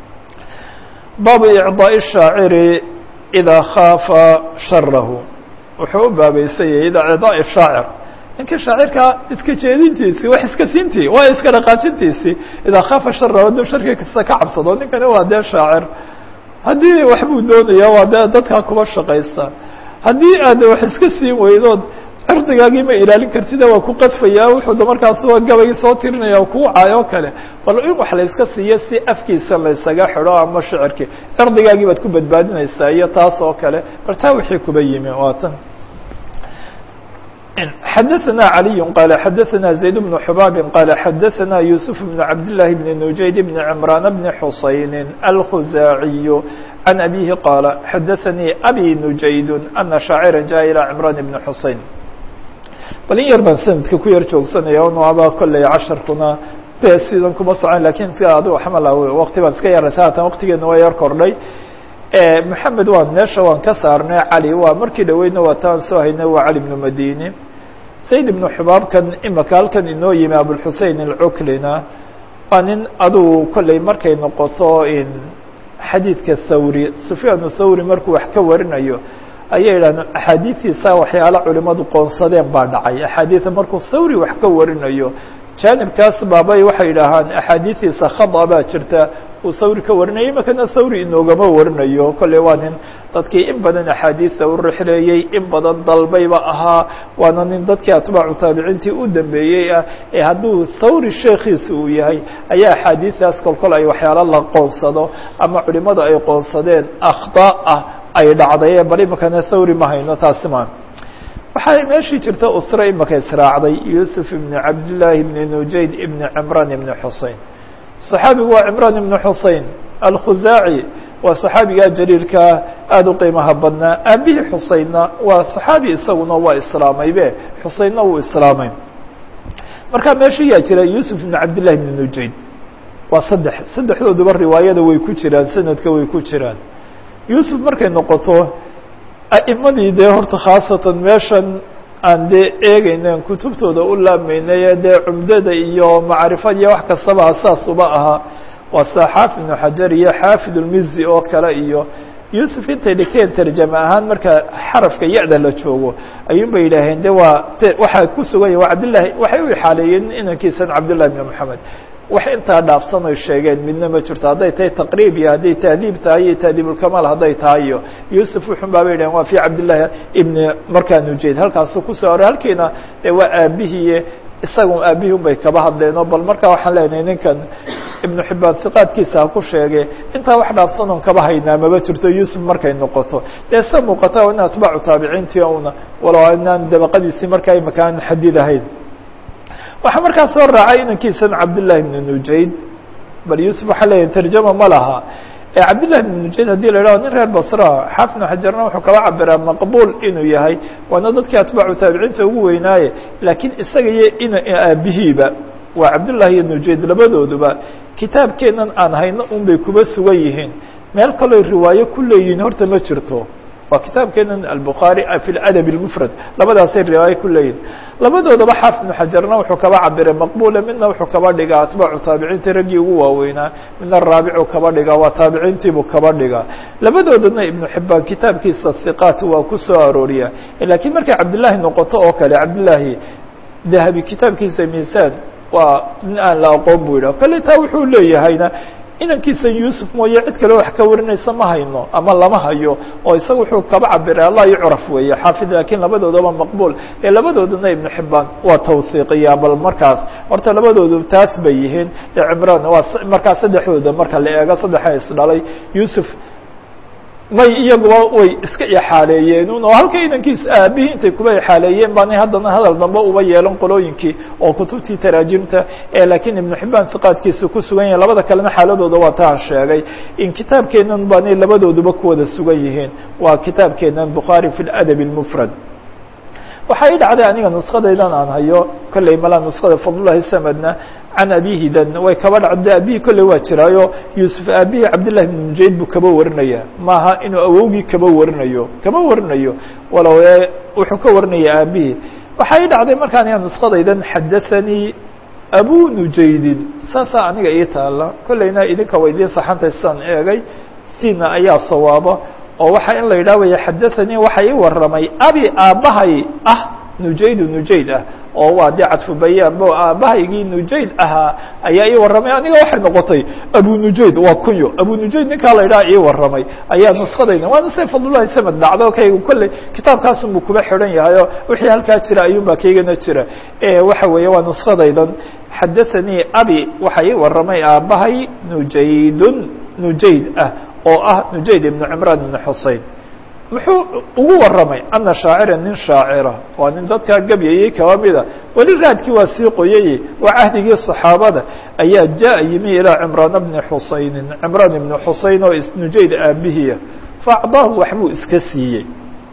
baabu icdaaءi الshaaciri idaa khaafa sharahu wuxuu u baabaysan yahay icdaaءi shaacir ninkii shaacirka iska jeedintiisii wax iska siintii waa iska dhaqaajintiisii idaa khaafa sharahu hadduu sharkiisa ka cabsado ninkani waa dee shaacir haddii waxbuu doonaya waa dee dadkaa kuba shaqaysta haddii aad wax iska siin weydood cirdigaagii ma ilaalin kartida waa ku qadfayaa wuxuu da markaas gabaygi soo tirinaya kuu caayo kale bal in wax la iska siiyo si afkiisa laysaga xidho ama shicirkii cirdigaagii baad ku badbaadinaysaa iyo taas oo kale bal taa wixii kuba yimi waa tan xadaثna عaliي qال xadaثna زayd بن xbاb qال xadaثna يوسف بن cabd للahi بن نujayd بن عمrان بن xusayn الkhزاaعي عن أbيه qال xadaثnii أbي نujayd أنa شhaacرa jaء ilى عمrان بن xusayn bal in yar baan sanadka ku yar joogsanaya n aba kolley casharkuna de sidan kuma socon lakin si adigo xamal waqti baan iska yaraysa haatan waqtigeena waa yar kordhay محamed waan meesha waan ka saarnay cali waa markii dhaweydna waa taan soo haynay waa cali بن madini zayd بن xubaabkan imika halkan inoo yimi abوlxusein الcuklina waa nin adugu kolley markay noqoto xadiidka thawri sufyaan thawri markuu wax ka warinayo ayay yidhahdeen axaadiistiisa waxyaala culimadu qoonsadeen baa dhacay axaadiida markuu thawri wax ka warinayo jaanibkaas baabay waxay yidhaahaan axaadiistiisa khada baa jirta uu thawri ka warinaya imakana thawri inoogama warinayo kolley waa nin dadkii in badan axaadiista u rixleeyey in badan dalbayba ahaa waana nin dadkii atbaacu taabiciintii u dambeeyey ah ee hadduu thawri sheekiisa uu yahay ayaa axaadiistaas kolkol ay waxyaalo la qoonsado ama culimadu ay qoonsadeen akhda ah ay dhacday bal imakana thawri ma hayno taasi ma waxaa meeshii jirta usre imika israacday yuusuf ibn cabdillaahi ibni nujayd ibni cimraan ibni xusein صaxaabigu waa cimraan ibn xusein alkhuzaaci waa صaxaabigaa jaliilkaa aada u qiimaha badnaa aabihii xuseynna waa صaxaabi isaguna waa islaamaybe xuseynna wuu islaamay marka meesha yaa jira yuusuf ibn cabdillahi bn nujayd waa saddex saddexdooduba riwaayada way ku jiraan sanadka way ku jiraan yuusuf markay noqoto a'imadii dee horta khaasatan meeshan aan dee eegaynen kutubtooda u laabmaynay dee cumdada iyo macrifad iyo wax kastaba asaas uba ahaa waa saa xaafid ibnu xajar iyo xaafid ulmizi oo kale iyo yuusuf intay dhigteen tarjame ahaan marka xarafka ya-da la joogo ayuun bay yidhaaheen de waa waxaa ku sugan yahi waa cabdillahi waxay u ixaaleeyeen inankiisan cabdillahi bn moxamed wax intaa dhaafsan oy sheegeen midna ma jirto hadday tahay taqriib iyo hadday tahdiib tahay iyo tahdiibulkamaal hadday tahay iyo yuusuf wuxun baabay yidhahen waa fi cabdillahi ibni markaa nujeed halkaasu kusoo aroy halkiina dee waa aabihii isaga aabihii un bay kaba hadleeno bal markaa waxaan leenahay ninkan ibnu xibaan hiqaadkiisa ha ku sheege intaa wax dhaafsan oon kaba haynaa maba jirto yuusuf markay noqoto dee se muuqata in atbaacu taabiciintii una walow inaan dabaqadiisii markaa imaka aan xadid ahayn waxaa markaa soo raacay inankiisan cabdillahi bn nujayd bal yuusuf waxaa leeyahay tarjama ma laha cabdillahi bn nujayd hadii la idhaho nin reer basraa xaafid ibnu xajarna wuxuu kaba cabiraa maqbuul inuu yahay waana dadkii atbaacu taabiciinta ugu weynaaye laakiin isaga iyo in aabihiiba waa cabdullahi iyo nujayd labadooduba kitaabkeenan aan hayno un bay kuba sugan yihiin meel kaloo riwaayo ku leeyihiin horta ma jirto waa kitaabkeenan albukhaari fi ladab اlmufrad labadaasay riwaayo ku leeyihin labadoodaba xaafid ibnu xajarna wuxuu kaba cabiray maqbula midna wuxuu kaba dhigaa atbaacu taabiciintii raggii ugu waaweynaa midna raabicu kaba dhigaa waa taabiciintiibuu kaba dhigaa labadoodana ibnu xibaan kitaabkiisa hiqaat waa ku soo arooriya lakiin markay cabdillaahi noqoto oo kale cabdillaahi dahabi kitaabkiisa miisaan waa nin aan la aqoon bu yidhah kale taa wuxuu leeyahayna inankiisa yuusuf mooye cid kale wax ka warinaysa ma hayno ama lama hayo oo isaga wuxuu kaba cabiray allah yucraf weeye xaafid lakiin labadoodaba maqbuul ee labadoodana ibnu xibaan waa tawhiiqiyaa bal markaas horta labadoodu taas bay yihiin ee cimraan waa markaas saddexdooda marka la eego saddexa isdhalay yuusuf may iyaguba way iska ixaaleeyeen un oo halka inankiisa aabihii intay kuba ixaaleeyeen baanay haddana hadal dambe uba yeelan qolooyinkii oo kutubtii taraajimta ee laakiin ibnu xibaan hiqaadkiisa ku sugan yahay labada kalena xaaladooda waa taa sheegay in kitaabkeenan baanay labadooduba ku wada sugan yihiin waa kitaabkeenan bukhaari fi ladab اlmufrad waxaa ii dhacday aniga nuskadaydan aan hayo kolley malaa nuskada fadlullahi samedna can abihidan way kaba dhacda abihi kolley waa jiraayo yuusuf aabihii cabdillahi bn mujayd buu kaba warinaya maaha inuu awowgii kaba warinayo kaba warinayo walow wuxuu ka warinaya aabihii waxaa ii dhacday markaan aniga nuskadaydan xadathanii abu nujaydin saasaa aniga ii taala kolleyna idinka wa idiin saxantay sidaan eegay sina ayaa sawaaba oo waxa in la yidhah waya xadathanii waxa ii waramay abi aabbahay ah nujaydu nujayd ah oo waa dee cadfu bayaanbo aabbahaygii nujayd ahaa ayaa ii warramay aniga waxay noqotay abu nujayd waa kunyo abu nujayd ninkaa la yidhaha ii warramay ayaa nuskadayna waana say fadlullahi samed dhacdo kaygu kolley kitaabkaasunbuu kuba xidhan yahay oo wixii halkaa jira ayuunbaa kaygana jira waxa weeye waa nuskadaydan xadathanii abi waxa ii warramay aabbahay nujaydun nujayd ah oo ah nujayd ibnu cimraan ibn xusein muxuu ugu warramay ana shaacira nin shaacira waa nin dadkaa gabyayey kaba mida weli raadkii waa sii qoyayey waa cahdigii صaxaabada ayaa jaءa yimi ilaa cimraan bni xusaynin cimraan ibni xusein oo nujayd aabihiya faacdaahu waxbuu iska siiyey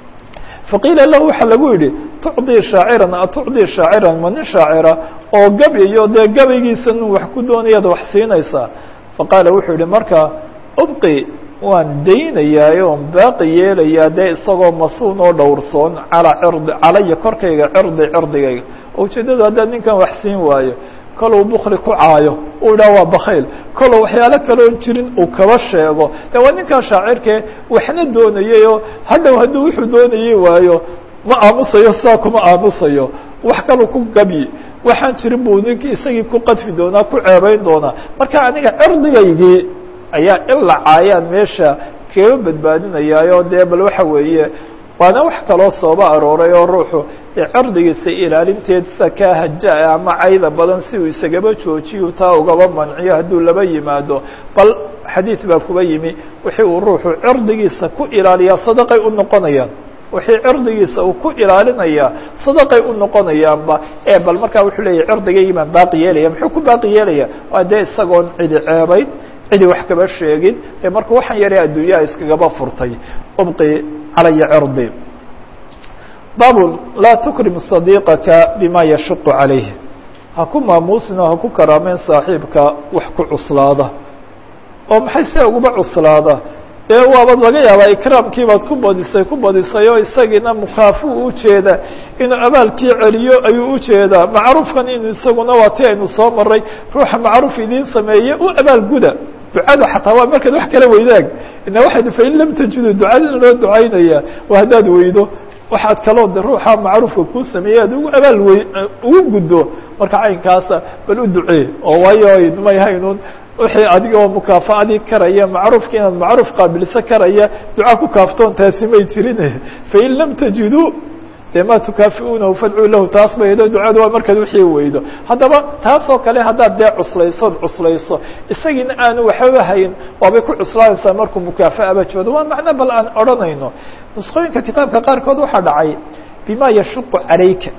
faqiila lahu waxaa lagu yidhi tucdii shaaciran atucdii shaaciran ma nin shaacira oo gabyayo dee gabaygiisa nin wax ku doonayaad wax siinaysaa faqaala wuxuu yihi marka ubqi waan daynayaa oon baaqi yeelayaa dee isagoo masuun oo dhowrsoon calaa cirdi calaya korkayga cirdi cirdigayga ujeeddadu haddaad ninkan wax siin waayo koluu bukli ku caayo uu idhaha waa bakayl koluu waxyaalo kaleon jirin uu kaba sheego de waa ninkan shaacirkee waxna doonayayoo hadhow hadduu wuxuu doonayay waayo ma aamusayo sidaa kuma aamusayo wax kaluu ku gabyi waxaan jirin buu ninkii isagii ku qadfi doonaa ku ceebeyn doonaa marka aniga cirdigaygii ayaa in la caayaan meesha kaga badbaadinayaayo dee bal waxa weeye waana wax kaloo sooba arooray oo ruuxu cirdigiisa ilaalinteed sida kaa haja ama cayda badan si uu isagaba joojiyo taa ugaba manciyo hadduu laba yimaado bal xadiid baa kuba yimi wixii uu ruuxu cirdigiisa ku ilaaliyaa sadaqay u noqonayaan wixii cirdigiisa uu ku ilaalinayaa sadaqay u noqonayaanba ee bal markaa wuxuu leeyahy cirdigaygii baan baaqi yeelaya muxuu ku baaqi yeelaya waa dee isagoon cidi ceebayn cidi wax kaba sheegin ee marka waxaan yaray adduunyaha iskagaba furtay ubqi calaya cirdi baab laa tukrim صadiiqaka bima yashuqu calayh ha ku maamuusina ha ku karaameyn saaxiibka wax ku cuslaada oo maxay se uguba cuslaada ee waabad laga yaabaa ikraamkii baad ku badisay ku badisay oo isagiina mukaafu ujeeda inuu abaalkii celiyo ayuu ujeedaa macruufkan inu isaguna waa ti aynu soo maray ruuxa macruuf idiin sameeye u abaalguda ducada xataa waa markaad wax kala weydaag ina waxaynu fain lam tajidu ducadina loo ducaynaya waa haddaad weydo waxaad kaloo de ruuxa macruufka kuu sameeyey aad ugu abaal wey ugu guddo marka caynkaasa bal u ducee oo waayo may haynun wixii adiga oo mukaafaadii karaya macruufka inaad macruuf qaabilso karaya duca ku kaaftoon taasi may jirin fain lam tajiduu de ma tukaafiuunahu fadcuu lahu taas bay do ducada waa markaad wixii weydo haddaba taasoo kale haddaad dee cuslaysood cuslayso isagiina aanu waxbaba hayn waabay ku cuslaanaysaa markuu mukaafaaba joodo waa macno bal aan odhanayno nusqooyinka kitaabka qaarkood waxaa dhacay bima yashuqu calayka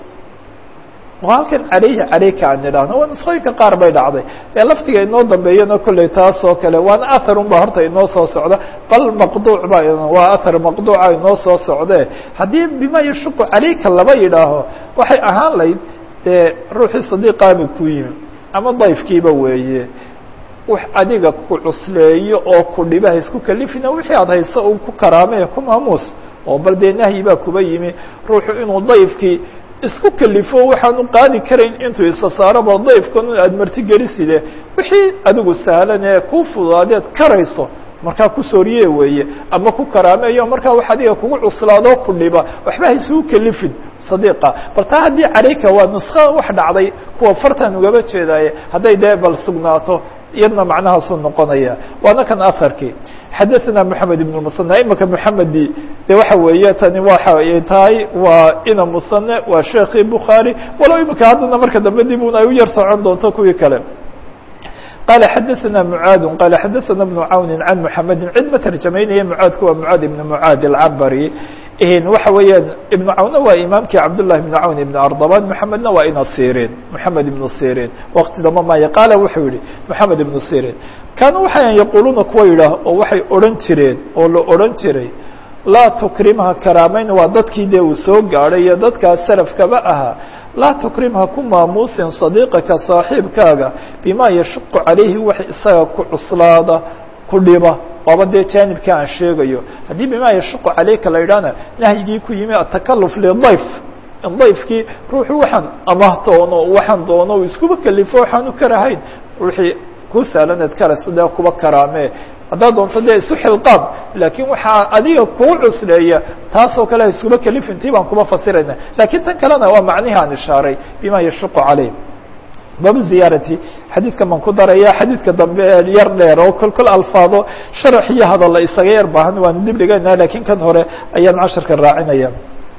oo halkan calayhi calayka aan idhaahno waa nusqooyinka qaar bay dhacday ee laftiga inoo dambeeyana kolley taas oo kale waana athar un ba horta inoo soo socda bal maqduuc ba waa athar maqduuca inoo soo socdee haddii bima yashuqu calayka laba yidhaaho waxay ahaan layd dee ruuxii sadiiqaaba ku yimi ama dayfkiiba weeye wax adiga ku cusleeyo oo ku dhibaha isku kalifina wixii aad hayso un ku karaamee ku maamuus oo bal dee nahyi baa kuba yimi ruuxu inuu dayfkii isku kalifo waxaanu qaadi karayn intuu isa saaraba dayfkan aad martigeliside wixii adigu sahlan ee ku fudaadeed karayso markaa ku sooriye weeye ama ku karaameeyo markaa wax adiga kugu cuslaado ku dhiba waxba haysuu kalifin sadiiqa bal taa haddii calayka waa nusko wax dhacday kuwa fartan ugaba jeedaaye hadday dee bal sugnaato iyadna macnahaasuu noqonaya waana kan aharkii xadaثna mحamed iبn msنى imika mحamedi de waxa weeye tani waxa ay tahay waa ina musane waa sheekii bukhaarي walow imika haddana marka dambe dib un ay u yar socon doonto kuwii kale qala xadaثna mعaad qala xadaثna بن cawni عan mحamedi cid ma tarjamaynaya mعaadku waa mعaad ibn mعaad الcabri waxa weeyaan iبن cawnna waa imaamkii cabdالlahi بن cawn iبn ardaban mحamedna waa ina sirin mحamed iبn sirin waqti damba maya qaala wuxuu yihi mحamed iبn sirin kaanuu waxayan yaquluuna kuwa yidhaah oo waxay odhan jireen oo la odhan jiray laa tukrimha karaameyn waa dadkii dee uu soo gaadhay iyo dadkaas salafkaba ahaa laa tukrimha ku maamuusin صadiiqaka saaxiibkaaga bima yashuqu calayhi wax isaga ku cuslaada ku dhiba waaba dee jaanibka aan sheegayo haddii bima yashuqu calayka la yidhahna nahyigii ku yimi atakaluf lidayf in dayfkii ruuxu waxaan amah doono waxaan doono iskuba kalifo waxaanu karahayn ruuxii ku sahlanaed karaysa dee kuba karaamee haddaad doonto dee isu xilqaam laakiin waxaa adiga kuu cusleeya taasoo kale ha iskuba kalifintii baan kuba fasirayna lakiin tan kalena waa macnihi aan ishaaray bima yashuqu calayh baabu ziyaarati xadiidkan baan ku daraya xadiidka dambe yar dheer oo kol kol alfaado sharax iyo hadalla isaga yar baahan waan dib dhigayna lakiin kan hore ayaan casharka raacinaya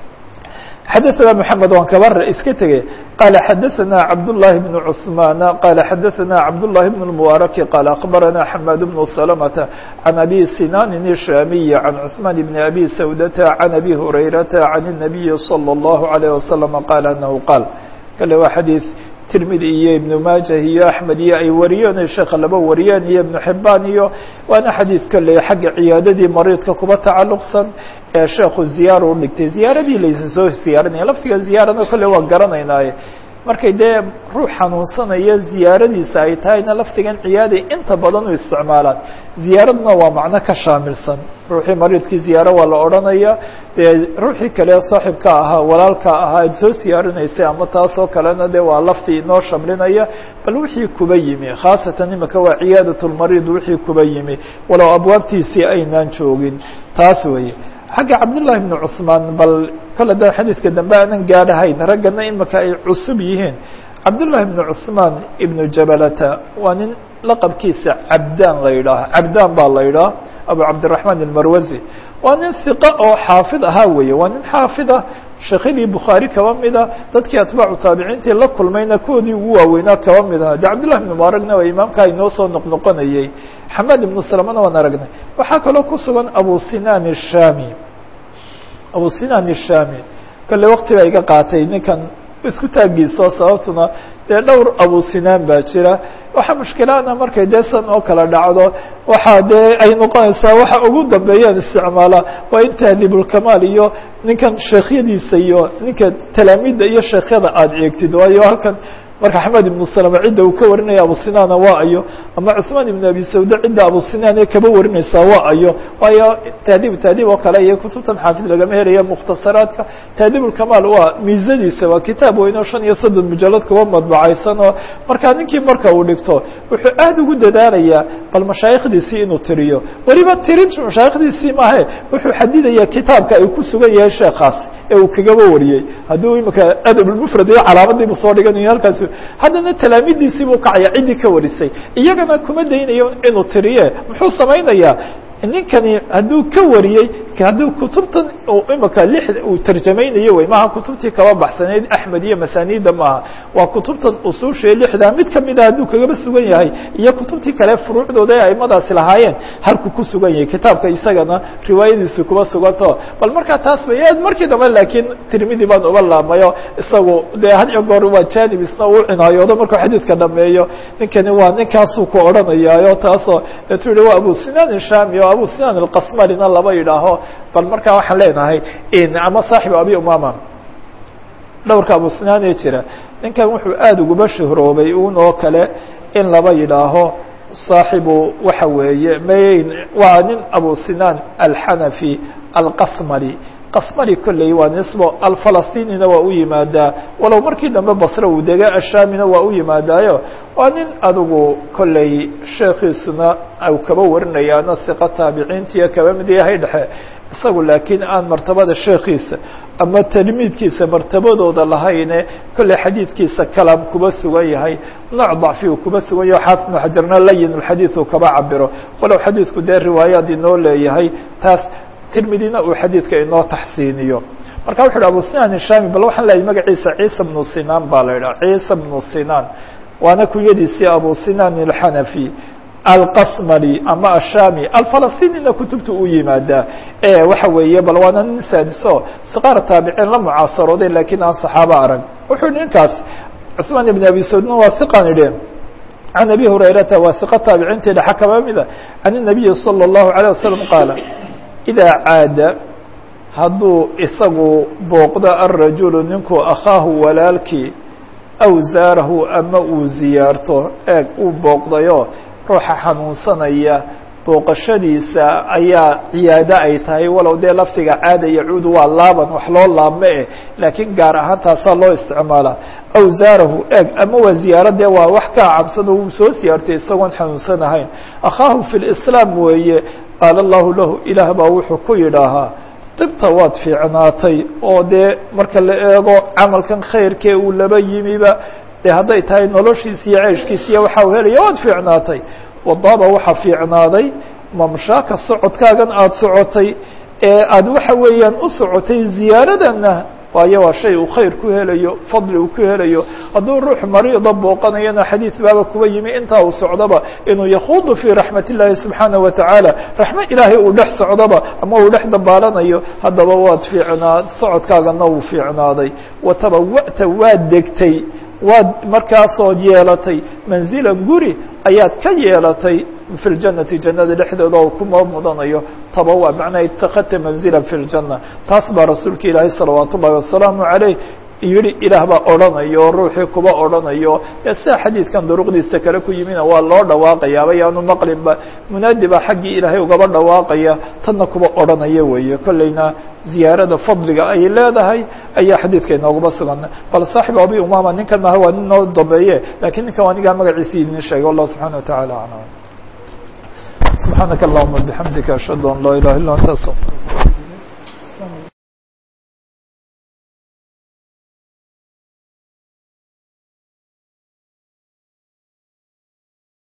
xadaثna mحamed waan kaba iska tegey qala xadaثna cabdالlahi بن cثman qala xadaثna cabdالlahi بن المبارki qal akbarana xmad بن سلمةa عan abi sinanin الshamiي عan cثman بn abi sawdata عan abi hurayrata عan النabiyi slى الlaهu عalيه وasلم qal anahu qaal kale waa xadiiث tirmidi iyo ibnu maajah iyo axmed iyo ay wariyeen sheekha laba wariyeen iyo ibnu xibaan iyo waana xadiid kale xagga ciyaadadii mariidka kuba tacalluqsan ee sheekhu ziyaara u dhigtay ziyaaradii laysa soo ziyaaranaya laftiga ziyaarana kolle waa garanaynaaye markay dee ruux xanuunsanaya ziyaaradiisa ay tahayna laftigan ciyaaday inta badan u isticmaalaan ziyaaradna waa macno ka shaamilsan ruuxii mariidkii ziyaaro waa la odhanaya dee ruuxii kale saaxibka ahaa walaalka ahaa ad soo siyaarinaysay ama taasoo kalena de waa laftii inoo shamlinaya bal wixii kuba yimi khaasatan imika waa ciyaadat lmariid wixii kuba yimi walow abwaabtiisii aynaan joogin taas weeye xagga cabdالlahi بn cثmaan bal kole da xadiidka dambe aanan gaadhahayn raggana imika ay cusub yihiin cabdالlahi بn cثmaan ibnu jabalata waa nin laqabkiisa cabdaan la yidhaah cabdaan baa la yidhaah abu cabdiلرaحman الmarwazi waa nin hiqa oo xaafid ahaa weeye waa nin xaafid ah sheekhyadii bukhaari kaba mida dadkii atbaacu taabiciintii la kulmayna kuwoodii ugu waaweynaa kaba mid aha de cabdillahi ibn mubaaragna waa imaamkaa inoo soo noqnoqonayey xamaad ibnu salamana waan aragnay waxaa kaloo ku sugan abu sinan الshami abu sinan الshami kale wakti baa iga qaatay ninkan isku taagiiso sababtuna dee dhowr abu sinaan baa jira waxaa mushkilaana markay dee san oo kala dhacdo waxaa dee ay noqonaysaa waxa ugu dambeeyaan isticmaala waa in tahdibulkamaal iyo ninkan sheekhyadiisa iyo ninka talaamiidda iyo sheekhyada aada eegtid waayo halkan marka axmed ibnu salama cidda uu ka warinaya abu sinaana waa ayo ama cusmaan ibnu abi sawda cidda abu sinaan ee kaba warinaysaa waa ayo waayo tahdiib tahdiib oo kale iyo kutubtan xaafid lagama helaya mukhtasaraadka tahdiibulkamaal waa miisadiisa waa kitaab weyn oo shan iyo soddon mujalad kuba madbacaysan oo markaa ninkii marka uu dhigto wuxuu aad ugu dadaalayaa bal mashaayikhdiisii inuu tiriyo weliba tirin mashaayikhdiisii maahe wuxuu xadidayaa kitaabka ay ku sugan yahay sheekaasi ee uu kagaba wariyey hadduu imika adabulmufrad iyo calaamadiibu soo dhiganayo halkaas haddana talaamidiisii buu kacaya ciddii ka warisay iyagana kuma daynayo inuu tiriye muxuu samaynayaa ninkani hadduu ka wariyey hadduu kutubtan imika lix uu tarjamaynayo wey maaha kutubtii kaba baxsaneyd axmed iyo masaaniidda maaha waa kutubtan usuushae lixda mid kamida hadduu kagaba sugan yahay iyo kutubtii kale furuucdooda ee aimadaasi lahaayeen halku ku sugan yahay kitaabka isagana riwaayadiisu kuba suganto bal markaa taas bay aad markii dambe laakiin tirmidi baan uba laamayo isagu dee had iyo goor waa janib isna uu cinaayoodo markuu xadiidka dhameeyo ninkani waa ninkaasuu ku odhanayaayo taasoo tu yihi waa abu sinaan ishami o abu sinaan alqasmalina laba yidhaaho bal markaa waxaan leenahay ama saaxibu abi umama dhowrka abu sinaan ee jira ninkan wuxuu aada uguba shuhroobay un oo kale in laba yidhaaho saaxibu waxa weeye mayn waa nin abu sinaan alxanafi alqasmali qasmali kolley waa nisbo alfalastinina waa u yimaadaa walow markii dambe basre uu dega ashamina waa u yimaadaayo waa nin adigu kolley sheekhiisuna u kaba warinayaana siqa taabiciintiiyo kaba mid yahay dhexe isagu laakiin aan martabada sheekhiisa ama tilmiidkiisa martabadooda lahayne kolley xadiidkiisa kalaam kuba sugan yahay nooc dacfi uu kuba sugan yaho xaafid ibnu xajarna layin ulxadiid uu kaba cabiro walow xadiidku dee riwaayaad inoo leeyahay taas tirmidina uu xadiidka inoo taxsiiniyo marka wuxu uhi abu sinaan ishami bal waxaan leeyahy magaciisa ciisa bnu sinaan baa la yidhaha ciisa bnu sinaan waana kunyadiisii abu sinaan alxanafi alqasmali ama ashami alfalastinina kutubta u yimaadaa e waxa weeye bal waana nin saadiso sqaar taabiciin la mucaasarooday lakiin aan saxaabo arag wuxuu ninkaas cusmaan ibn abi saudna waa iqan idhe can abi hurayrata waa iqa taabiciintii dhexa kaba mida can الnabiyi salى الlahu عalيه wasalam qaala idaa caada hadduu isagu booqdo alrajulu ninkuu akhaahu walaalkii aw zaarahu ama uu ziyaarto eeg uu booqdayo ruuxa xanuunsanaya booqashadiisa ayaa ciyaado ay tahay walow dee laftiga caada yacuudu waa laaban wax loo laabme eh laakiin gaar ahaan taasaa loo isticmaalaa aw zaarahu eeg ama waa ziyaaradee waa wax kaa cabsano uu soo siyaartay isagoon xanuunsan ahayn akhaahu fi lislaam weeye qaala allahu lahu ilaah baa wuxuu ku yidhaahaa dibta waad fiicnaatay oo dee marka la eego camalkan khayrkee uu laba yimiba dee hadday tahay noloshiisa iyo ceeshkiisa iyo waxa u helaya waad fiicnaatay wadaaba waxaa fiicnaaday mamshaaka socodkaagan aada socotay ee aada waxa weeyaan u socotay ziyaaradana waayo waa shay uu khayr ku helayo fadli uu ku helayo hadduu ruux mariida booqanayana xadiid baaba kuba yimi intaa uu socdoba inuu yakhuudu fii raxmat illaahi subxaanaه wa tacaala raxmo ilaahay uu dhex socdoba ama uu dhex dabaalanayo haddaba waad fiicnaad socodkaagana wuu fiicnaaday watabawa'ta waad degtay waad markaasood yeelatay manzilan guri ayaad ka yeelatay fi اljannati jannada dhexdeeda oo kuma mudanayo tabawa macnaa itakadta manzila fi اljanna taas baa rasuulka ilaahay salawaat ullahi wasalaamu عaleyh yihi ilaah baa odhanayo oo ruuxii kuba odhanayo ee sida xadiidkan duruqdiisa kale ku yimina waa loo dhawaaqayaaba yaanu maqlinba munaadi baa xaggii ilaahay ugaba dhawaaqaya tanna kuba odhanaya weeye kolleyna ziyaarada fadliga ay leedahay ayaa xadiidka inoogaba sugan bal saaxibu abi umama ninkan maha waa nin noo dambeeye lakiin ninkan waa nigaa magaciisi idin sheegay wallah subxana wa taعala aclam subxaanaka allahuma bixamdika ashhadu an laa ilaha illa anta astaqir